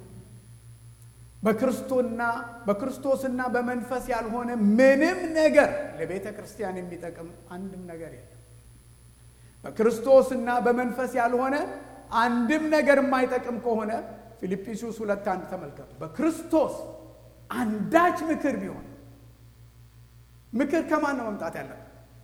በክርስቶና በክርስቶስና በመንፈስ ያልሆነ ምንም ነገር ለቤተ ክርስቲያን የሚጠቅም አንድም ነገር የለም። በክርስቶስና በመንፈስ ያልሆነ አንድም ነገር የማይጠቅም ከሆነ ፊልጵስዩስ ሁለት አንድ ተመልከቱ። በክርስቶስ አንዳች ምክር ቢሆን ምክር ከማን ነው መምጣት ያለበት?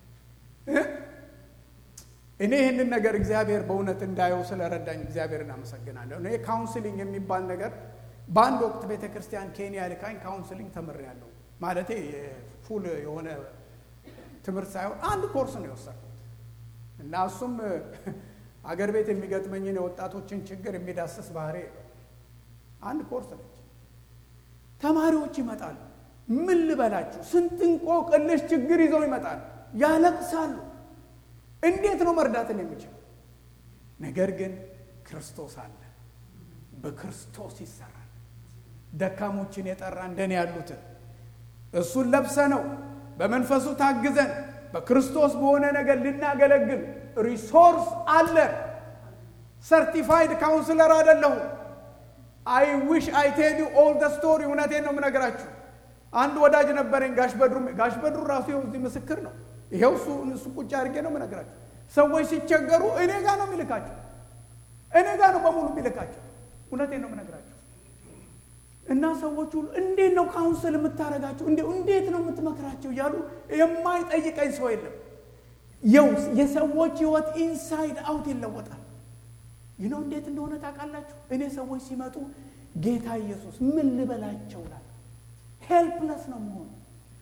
እኔ ይህንን ነገር እግዚአብሔር በእውነት እንዳየው ስለረዳኝ እግዚአብሔርን አመሰግናለሁ። እኔ ካውንስሊንግ የሚባል ነገር በአንድ ወቅት ቤተ ክርስቲያን ኬንያ ልካኝ ካውንስሊንግ ተምሬያለሁ። ማለቴ ፉል የሆነ ትምህርት ሳይሆን አንድ ኮርስ ነው የወሰድኩት እና እሱም አገር ቤት የሚገጥመኝን የወጣቶችን ችግር የሚዳስስ ባህሪ አንድ ኮርስ ነች። ተማሪዎች ይመጣሉ። ምን ልበላችሁ፣ ስንት እንቆቅልሽ ችግር ይዘው ይመጣሉ፣ ያለቅሳሉ። እንዴት ነው መርዳትን የሚችል? ነገር ግን ክርስቶስ አለ፣ በክርስቶስ ይሰራል። ደካሞችን የጠራ እንደኔ ያሉትን እሱን ለብሰ ነው በመንፈሱ ታግዘን በክርስቶስ በሆነ ነገር ልናገለግል ሪሶርስ አለን። ሰርቲፋይድ ካውንስለር አይደለሁም። አይ ዊሽ አይ ቴል ዩ ኦል ደ ስቶሪ። እውነቴን ነው የምነግራችሁ። አንድ ወዳጅ ነበረኝ ጋሽ በድሩ። ጋሽ በድሩ ራሱ ይኸው እዚህ ምስክር ነው። ይኸው እሱ እሱ ቁጭ አድርጌ ነው የምነግራችሁ። ሰዎች ሲቸገሩ እኔ ጋር ነው የሚልካቸው፣ እኔ ጋር ነው በሙሉ የሚልካቸው። እውነቴን ነው የምነግራችሁ። እና ሰዎች ሁሉ እንዴት ነው ካውንስል የምታደርጋቸው? እንዴት ነው የምትመክራቸው? እያሉ የማይጠይቀኝ ሰው የለም። የው የሰዎች ህይወት ኢንሳይድ አውት ይለወጣል። ይህ ነው እንዴት እንደሆነ ታውቃላችሁ? እኔ ሰዎች ሲመጡ ጌታ ኢየሱስ ምን ልበላቸው ላል ሄልፕለስ ነው መሆኑ።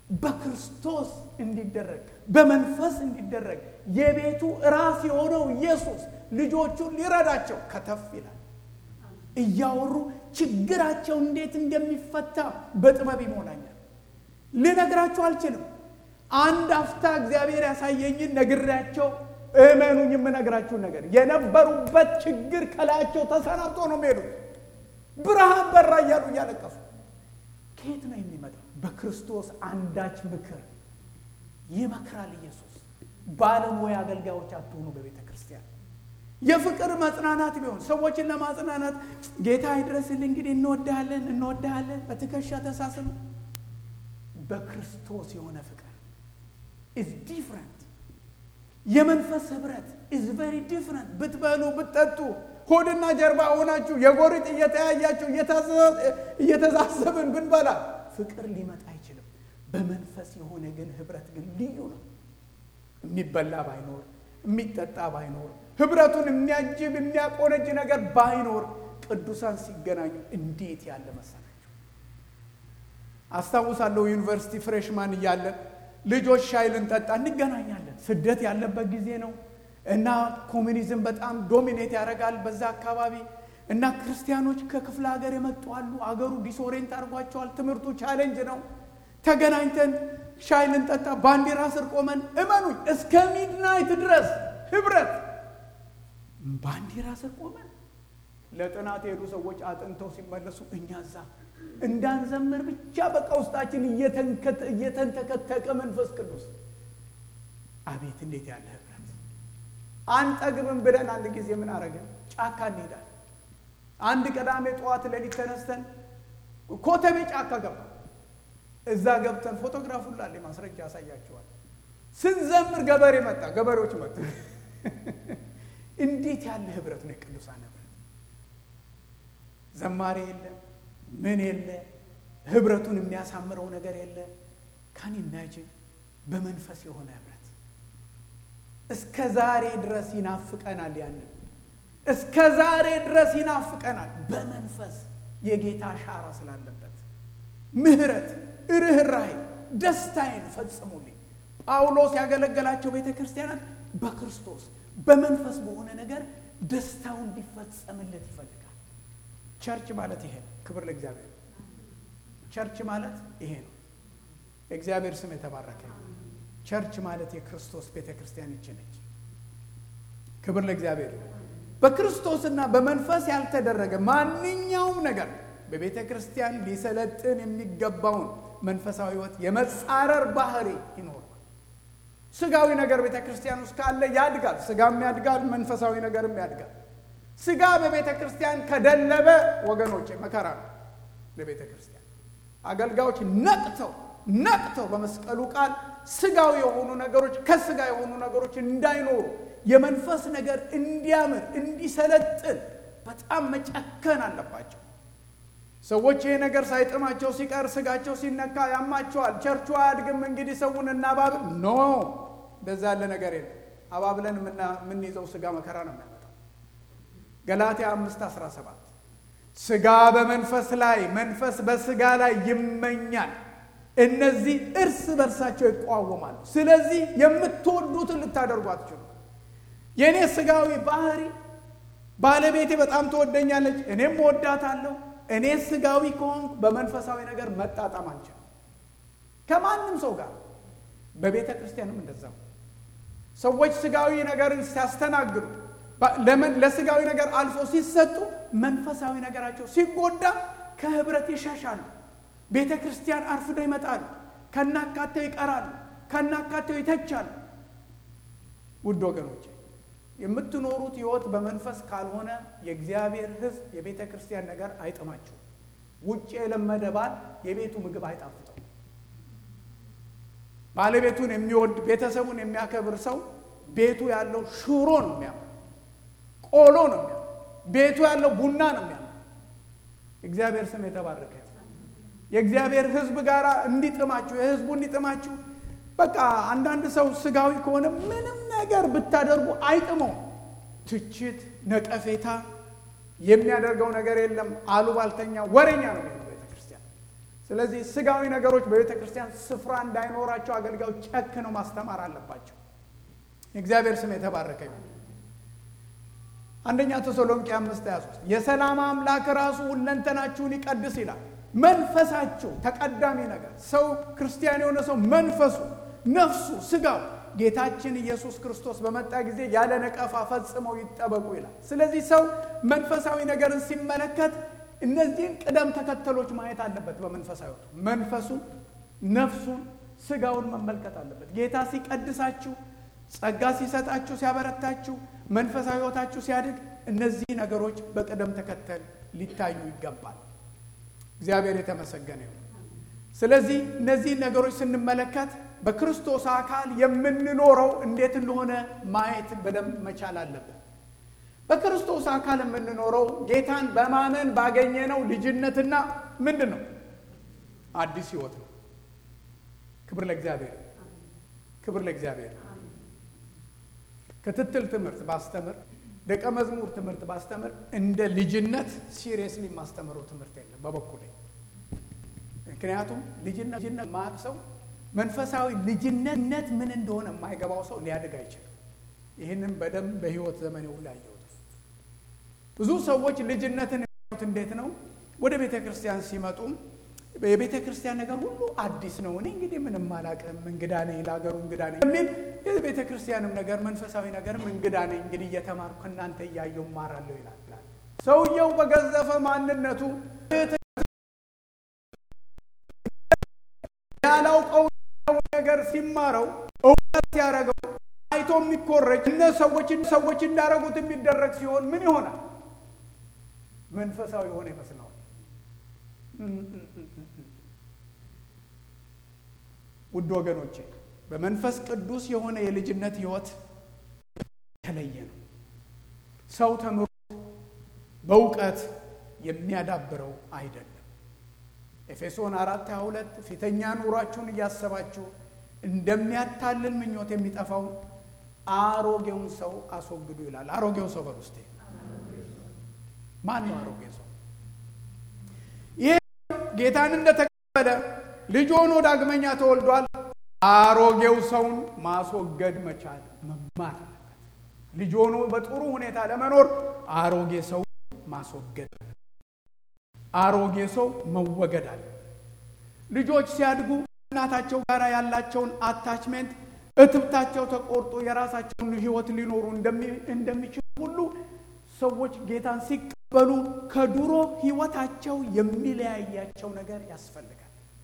በክርስቶስ እንዲደረግ በመንፈስ እንዲደረግ የቤቱ ራስ የሆነው ኢየሱስ ልጆቹን ሊረዳቸው ከተፍ ይላል። እያወሩ ችግራቸው እንዴት እንደሚፈታ በጥበብ ይሞላኛል። ልነግራችሁ አልችልም። አንድ አፍታ እግዚአብሔር ያሳየኝን ነግሬያቸው እመኑኝ፣ የምነግራችሁን ነገር የነበሩበት ችግር ከላያቸው ተሰናብቶ ነው የሚሄዱት። ብርሃን በራ እያሉ እያለቀሱ ከየት ነው የሚመጣው? በክርስቶስ አንዳች ምክር ይመክራል ኢየሱስ። ባለሙያ አገልጋዮች አትሆኑ በቤተ ክርስቲያን። የፍቅር መጽናናት ቢሆን ሰዎችን ለማጽናናት ጌታ ይድረስልህ፣ እንግዲህ እንወድሃለን እንወድሃለን፣ በትከሻ ተሳስበ በክርስቶስ የሆነ ፍቅር ኢዝ ዲፍረንት። የመንፈስ ህብረት ኢዝ ቨሪ ዲፍረንት። ብትበሉ ብትጠጡ ሆድና ጀርባ ሆናችሁ የጎሪጥ እየተያያችሁ እየተዛዘብን ብንበላ ፍቅር ሊመጣ አይችልም። በመንፈስ የሆነ ግን ህብረት ግን ልዩ ነው። የሚበላ ባይኖር የሚጠጣ ባይኖር ህብረቱን የሚያጅብ የሚያቆነጅ ነገር ባይኖር ቅዱሳን ሲገናኙ እንዴት ያለ መሰላችሁ! አስታውሳለሁ ዩኒቨርሲቲ ፍሬሽማን እያለን ልጆች ሻይ ልንጠጣ እንገናኛለን። ስደት ያለበት ጊዜ ነው እና ኮሚኒዝም በጣም ዶሚኔት ያደርጋል በዛ አካባቢ እና ክርስቲያኖች ከክፍለ ሀገር የመጡ አሉ። አገሩ ዲስኦሬንት አድርጓቸዋል። ትምህርቱ ቻሌንጅ ነው። ተገናኝተን ሻይ ልንጠጣ ባንዲራ ስር ቆመን እመኑኝ እስከ ሚድናይት ድረስ ህብረት ባንዲራ ስር ቆመን ለጥናት የሄዱ ሰዎች አጥንተው ሲመለሱ እኛ እዛ እንዳንዘምር ብቻ በቃ ውስጣችን እየተንተከተቀ መንፈስ ቅዱስ አቤት እንዴት ያለ ህብረት አንጠግብም ብለን አንድ ጊዜ ምን አረግን? ጫካ እንሄዳለን። አንድ ቅዳሜ ጠዋት ሌሊት ተነስተን ኮተቤ ጫካ ገባ። እዛ ገብተን ፎቶግራፍ ሁላ አለ ማስረጃ ያሳያቸዋል። ስንዘምር ገበሬ መጣ፣ ገበሬዎች መጡ። እንዴት ያለ ህብረት ነው የቅዱሳን ህብረት! ዘማሪ የለ ምን የለ፣ ህብረቱን የሚያሳምረው ነገር የለ። ካን ኢማጂን በመንፈስ የሆነ ህብረት እስከ ዛሬ ድረስ ይናፍቀናል። ያንን እስከ ዛሬ ድረስ ይናፍቀናል። በመንፈስ የጌታ አሻራ ስላለበት ምሕረት፣ ርኅራኄ፣ ደስታዬን ፈጽሙልኝ። ጳውሎስ ያገለገላቸው ቤተ ክርስቲያናት በክርስቶስ በመንፈስ በሆነ ነገር ደስታው እንዲፈጸምለት ይፈልጋል። ቸርች ማለት ይሄ ነው። ክብር ለእግዚአብሔር። ቸርች ማለት ይሄ ነው። የእግዚአብሔር ስም የተባረከ ነው። ቸርች ማለት የክርስቶስ ቤተ ክርስቲያን ይች ነች። ክብር ለእግዚአብሔር። በክርስቶስና በመንፈስ ያልተደረገ ማንኛውም ነገር በቤተ ክርስቲያን ሊሰለጥን የሚገባውን መንፈሳዊ ሕይወት የመጻረር ባህሪ ይኖረዋል። ስጋዊ ነገር ቤተ ክርስቲያን ውስጥ ካለ ያድጋል። ስጋም ያድጋል፣ መንፈሳዊ ነገርም ያድጋል። ስጋ በቤተ ክርስቲያን ከደለበ ወገኖች መከራ ነው ለቤተ ክርስቲያን። አገልጋዮች ነቅተው ነቅተው በመስቀሉ ቃል ስጋዊ የሆኑ ነገሮች ከስጋ የሆኑ ነገሮች እንዳይኖሩ የመንፈስ ነገር እንዲያምር እንዲሰለጥን በጣም መጨከን አለባቸው። ሰዎች ይሄ ነገር ሳይጥማቸው ሲቀር ስጋቸው ሲነካ ያማቸዋል። ቸርቹ አያድግም፣ እንግዲህ ሰውን እናባብል። ኖ እንደዛ ያለ ነገር የለም። አባብለን የምንይዘው ስጋ መከራ ነው የሚያመጣው። ገላትያ አምስት አስራ ሰባት ስጋ በመንፈስ ላይ መንፈስ በስጋ ላይ ይመኛል እነዚህ እርስ በርሳቸው ይቋወማሉ። ስለዚህ የምትወዱትን ልታደርጉ አትችሉ። የእኔ ስጋዊ ባህሪ ባለቤቴ በጣም ትወደኛለች፣ እኔም እወዳታለሁ። እኔ ስጋዊ ከሆንኩ በመንፈሳዊ ነገር መጣጣም አልችልም ከማንም ሰው ጋር። በቤተ ክርስቲያንም እንደዛው ሰዎች ስጋዊ ነገርን ሲያስተናግዱ፣ ለስጋዊ ነገር አልፎ ሲሰጡ፣ መንፈሳዊ ነገራቸው ሲጎዳ ከህብረት ይሸሻሉ። ቤተ ክርስቲያን አርፍደው ይመጣሉ። ከናካቴው ይቀራሉ። ከናካቴው ይተቻሉ። ውድ ወገኖች የምትኖሩት ህይወት በመንፈስ ካልሆነ የእግዚአብሔር ሕዝብ የቤተ ክርስቲያን ነገር አይጥማቸው። ውጭ የለመደ ባል የቤቱ ምግብ አይጣፍጠው። ባለቤቱን የሚወድ ቤተሰቡን የሚያከብር ሰው ቤቱ ያለው ሽሮ ነው የሚያምር፣ ቆሎ ነው የሚያምር፣ ቤቱ ያለው ቡና ነው የሚያምር። እግዚአብሔር ስም የተባረከ የእግዚአብሔር ሕዝብ ጋር እንዲጥማችሁ የሕዝቡ እንዲጥማችሁ። በቃ አንዳንድ ሰው ስጋዊ ከሆነ ምንም ነገር ብታደርጉ አይጥመው። ትችት፣ ነቀፌታ የሚያደርገው ነገር የለም። አሉባልተኛ፣ ወሬኛ ነው ቤተ ክርስቲያን። ስለዚህ ስጋዊ ነገሮች በቤተ ክርስቲያን ስፍራ እንዳይኖራቸው አገልጋዮች ጨክነው ማስተማር አለባቸው። የእግዚአብሔር ስም የተባረከ ይሁን። አንደኛ ተሰሎንቄ አምስት ሃያ ሦስት የሰላም አምላክ ራሱ ሁለንተናችሁን ይቀድስ ይላል። መንፈሳችሁ ተቀዳሚ ነገር ሰው ክርስቲያን የሆነ ሰው መንፈሱ፣ ነፍሱ፣ ስጋው ጌታችን ኢየሱስ ክርስቶስ በመጣ ጊዜ ያለ ነቀፋ ፈጽመው ይጠበቁ ይላል። ስለዚህ ሰው መንፈሳዊ ነገርን ሲመለከት እነዚህን ቅደም ተከተሎች ማየት አለበት። በመንፈሳዊ መንፈሱን፣ ነፍሱን፣ ስጋውን መመልከት አለበት። ጌታ ሲቀድሳችሁ፣ ጸጋ ሲሰጣችሁ፣ ሲያበረታችሁ፣ መንፈሳዊ ሕይወታችሁ ሲያድግ እነዚህ ነገሮች በቅደም ተከተል ሊታዩ ይገባል። እግዚአብሔር የተመሰገነ ይሁን። ስለዚህ እነዚህን ነገሮች ስንመለከት በክርስቶስ አካል የምንኖረው እንዴት እንደሆነ ማየት በደንብ መቻል አለብን። በክርስቶስ አካል የምንኖረው ጌታን በማመን ባገኘነው ልጅነትና ምንድን ነው አዲስ ህይወት ነው። ክብር ለእግዚአብሔር፣ ክብር ለእግዚአብሔር። ክትትል ትምህርት ባስተምር፣ ደቀ መዝሙር ትምህርት ባስተምር እንደ ልጅነት ሲሪየስሊ የማስተምረው ትምህርት የለም በበኩሌ። ምክንያቱም ልጅነት ልጅነት ማቅ ሰው መንፈሳዊ ልጅነት ምን እንደሆነ የማይገባው ሰው ሊያድግ አይችልም። ይህንም በደንብ በህይወት ዘመን ሁሉ ያየሁት ብዙ ሰዎች ልጅነትን ያዩት እንዴት ነው? ወደ ቤተ ክርስቲያን ሲመጡም የቤተ ክርስቲያን ነገር ሁሉ አዲስ ነው፣ እኔ እንግዲህ ምንም አላውቅም፣ እንግዳ ነኝ፣ ለሀገሩ እንግዳ ነኝ የሚል የቤተ ክርስቲያንም ነገር መንፈሳዊ ነገርም እንግዳ ነኝ፣ እንግዲህ እየተማርኩ ከእናንተ እያየሁ እማራለሁ ይላል። ሰውየው በገዘፈ ማንነቱ ያላውቀው ነገር ሲማረው እውቀት ሲያደርገው አይቶ የሚኮረጅ እነ ሰዎች ሰዎች እንዳደረጉት የሚደረግ ሲሆን ምን ይሆናል? መንፈሳዊ የሆነ ይመስለዋል። ውድ ወገኖቼ በመንፈስ ቅዱስ የሆነ የልጅነት ህይወት የተለየ ነው። ሰው ተምሮ በእውቀት የሚያዳብረው አይደለም። ኤፌሶን አራት ሃያ ሁለት ፊተኛ ኑሯችሁን እያሰባችሁ እንደሚያታልል ምኞት የሚጠፋውን አሮጌውን ሰው አስወግዱ ይላል። አሮጌው ሰው በውስጤ ማን ነው? አሮጌ ሰው ይህ ጌታን እንደተቀበለ ልጅ ሆኖ ዳግመኛ ተወልዷል። አሮጌው ሰውን ማስወገድ መቻል መማር አለበት። ልጅ ሆኖ በጥሩ ሁኔታ ለመኖር አሮጌ ሰው ማስወገድ፣ አሮጌ ሰው መወገድ አለ። ልጆች ሲያድጉ እናታቸው ጋር ያላቸውን አታችሜንት እትብታቸው ተቆርጦ የራሳቸውን ህይወት ሊኖሩ እንደሚችሉ ሁሉ ሰዎች ጌታን ሲቀበሉ ከድሮ ህይወታቸው የሚለያያቸው ነገር ያስፈልጋል።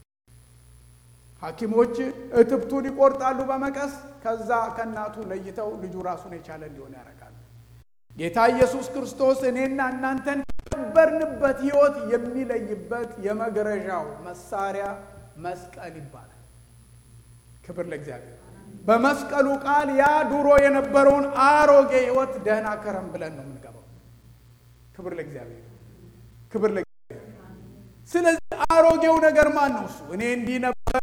ሐኪሞች እትብቱን ይቆርጣሉ በመቀስ ከዛ ከእናቱ ለይተው ልጁ ራሱን የቻለ እንዲሆን ያደርጋሉ። ጌታ ኢየሱስ ክርስቶስ እኔና እናንተን ከነበርንበት ህይወት የሚለይበት የመግረዣው መሳሪያ መስቀል ይባላል። ክብር ለእግዚአብሔር። በመስቀሉ ቃል ያ ድሮ የነበረውን አሮጌ ህይወት ደህና ከረም ብለን ነው የምንገባው። ክብር ለእግዚአብሔር፣ ክብር ለእግዚአብሔር። ስለዚህ አሮጌው ነገር ማን ነው? እሱ እኔ እንዲህ ነበር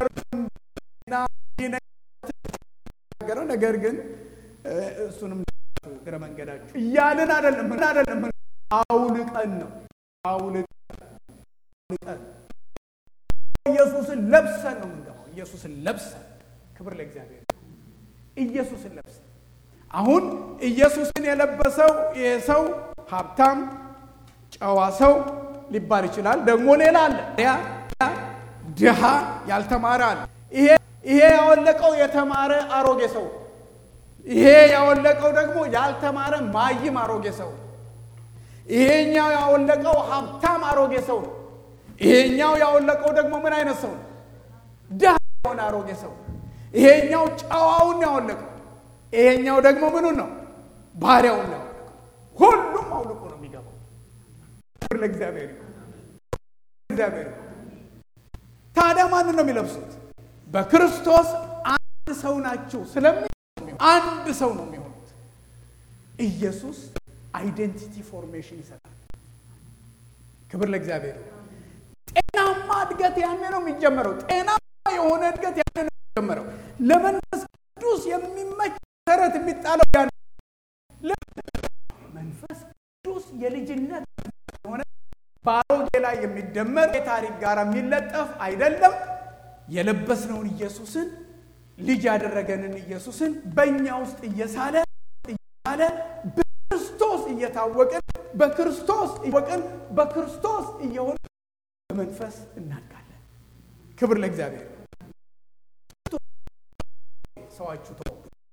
ነገር ግን እሱንም እግረ መንገዳችሁ እያልን አይደለም አይደለም አውልቀን ነው አውልቀን ኢየሱስን ለብሰን ነው የምንገባው። ኢየሱስን ለብሰን ክብር ለእግዚአብሔር ኢየሱስን ለብሰን አሁን ኢየሱስን የለበሰው ይህ ሰው ሀብታም ጨዋ ሰው ሊባል ይችላል። ደግሞ ሌላ አለ፣ ድሃ ያልተማረ አለ። ይሄ ይሄ ያወለቀው የተማረ አሮጌ ሰው፣ ይሄ ያወለቀው ደግሞ ያልተማረ ማይም አሮጌ ሰው፣ ይሄኛው ያወለቀው ሀብታም አሮጌ ሰው ነው። ይሄኛው ያወለቀው ደግሞ ምን አይነት ሰው ነው? ድሃ የሆነ አሮጌ ሰው። ይሄኛው ጨዋውን ያወለቀው፣ ይሄኛው ደግሞ ምኑን ነው? ባሪያውን ነው ያወለቀው። ሁሉም አውልቆ ነው የሚገባው። ክብር ለእግዚአብሔር እግዚአብሔር። ታዲያ ማንን ነው የሚለብሱት? በክርስቶስ አንድ ሰው ናቸው ስለሚ አንድ ሰው ነው የሚሆኑት። ኢየሱስ አይዴንቲቲ ፎርሜሽን ይሰጣል። ክብር ለእግዚአብሔር። ጤናማ እድገት ያኔ ነው የሚጀመረው። ጤናማ የሆነ እድገት ያኔ ነው የሚጀመረው። ለመንፈስ ቅዱስ የሚመች መሰረት የሚጣለው ያ መንፈስ ቅዱስ የልጅነት ሆነ በአሮጌ ላይ የሚደመር የታሪክ ጋር የሚለጠፍ አይደለም። የለበስነውን ኢየሱስን ልጅ ያደረገንን ኢየሱስን በእኛ ውስጥ እየሳለ እያለ በክርስቶስ እየታወቅን በክርስቶስ እየወቅን በክርስቶስ እየሆን በመንፈስ እናድጋለን። ክብር ለእግዚአብሔር። ሰዋችሁ ተው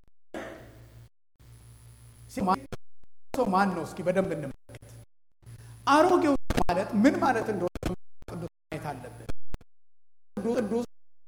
ሰው ማን ነው? እስኪ በደንብ እንመለከት። አሮጌው ማለት ምን ማለት እንደሆነ ቅዱስ ማየት አለብን። ቅዱስ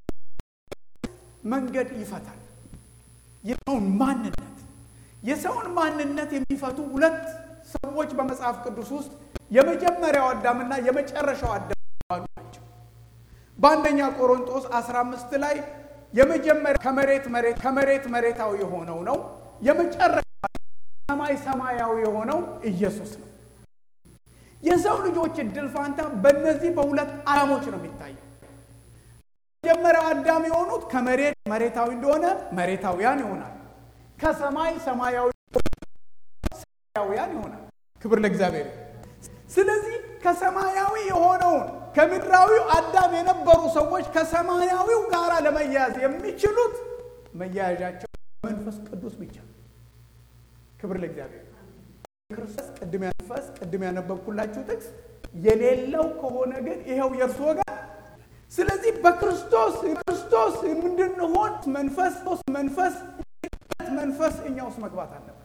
መንገድ ይፈታል። የሰውን ማንነት የሰውን ማንነት የሚፈቱ ሁለት ሰዎች በመጽሐፍ ቅዱስ ውስጥ የመጀመሪያው አዳምና የመጨረሻው አዳም ናቸው። በአንደኛ ቆሮንጦስ 15 ላይ የመጀመሪያ ከመሬት መሬት ከመሬት መሬታዊ የሆነው ነው። የመጨረሻ ሰማይ ሰማያዊ የሆነው ኢየሱስ ነው። የሰው ልጆች እድል ፋንታ በእነዚህ በሁለት አዳሞች ነው የሚታየው። መጀመሪያው አዳም የሆኑት ከመሬት መሬታዊ እንደሆነ መሬታውያን ይሆናል። ከሰማይ ሰማያዊ ሰማያውያን ይሆናል። ክብር ለእግዚአብሔር። ስለዚህ ከሰማያዊ የሆነውን ከምድራዊው አዳም የነበሩ ሰዎች ከሰማያዊው ጋር ለመያያዝ የሚችሉት መያያዣቸው መንፈስ ቅዱስ ብቻ። ክብር ለእግዚአብሔር። ክርስቶስ ቅድም ያንፈስ ቅድም ያነበብኩላችሁ ጥቅስ የሌለው ከሆነ ግን ይኸው የእርሱ ወገን ስለዚህ በክርስቶስ ክርስቶስ እንድንሆን መንፈስ መንፈስ መንፈስ እኛ ውስጥ መግባት አለበት።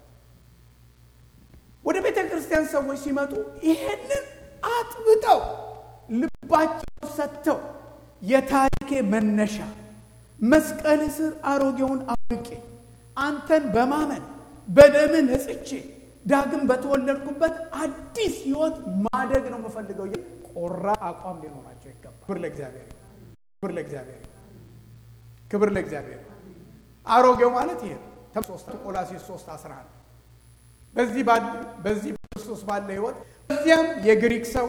ወደ ቤተ ክርስቲያን ሰዎች ሲመጡ ይሄንን አጥብጠው ልባቸው ሰጥተው የታሪኬ መነሻ መስቀል ስር አሮጌውን አውቄ አንተን በማመን በደምን ነጽቼ ዳግም በተወለድኩበት አዲስ ሕይወት ማደግ ነው የምፈልገው። ቆራ አቋም ሊኖራቸው ይገባል። ክብር ለእግዚአብሔር፣ ክብር ለእግዚአብሔር፣ ክብር ለእግዚአብሔር። አሮጌው ማለት ይሄ ሶስት ቆላሲስ 3 11 በዚህ በዚህ ክርስቶስ ባለ ሕይወት በዚያም የግሪክ ሰው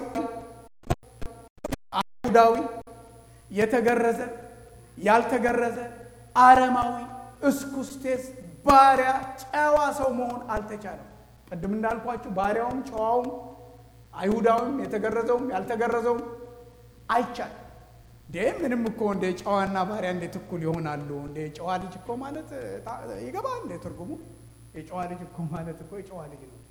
አይሁዳዊ፣ የተገረዘ ያልተገረዘ፣ አረማዊ፣ እስኩስቴስ፣ ባሪያ፣ ጨዋ ሰው መሆን አልተቻለም። ቅድም እንዳልኳችሁ ባሪያውም ጨዋውም አይሁዳዊም የተገረዘውም ያልተገረዘውም አይቻልም። እንዴ ምንም እኮ እንደ ጨዋና ባሪያ እንዴት እኩል ይሆናሉ? እንደ ጨዋ ልጅ እኮ ማለት ይገባል እንደ ትርጉሙ። የጨዋ ልጅ እኮ ማለት እኮ የጨዋ ልጅ ነው።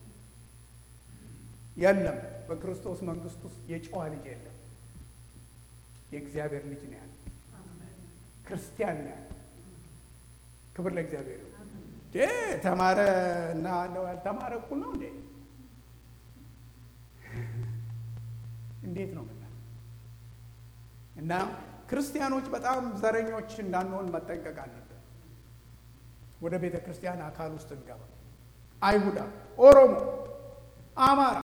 የለም በክርስቶስ መንግስት ውስጥ የጨዋ ልጅ የለም። የእግዚአብሔር ልጅ ነው ያለ፣ ክርስቲያን ነው ያለ። ክብር ለእግዚአብሔር። ተማረ እና ያልተማረ እኩል ነው እንዴ? እንዴት ነው ምና እና ክርስቲያኖች በጣም ዘረኞች እንዳንሆን መጠንቀቅ አለብን። ወደ ቤተ ክርስቲያን አካል ውስጥ እንገባ። አይሁዳ፣ ኦሮሞ፣ አማራ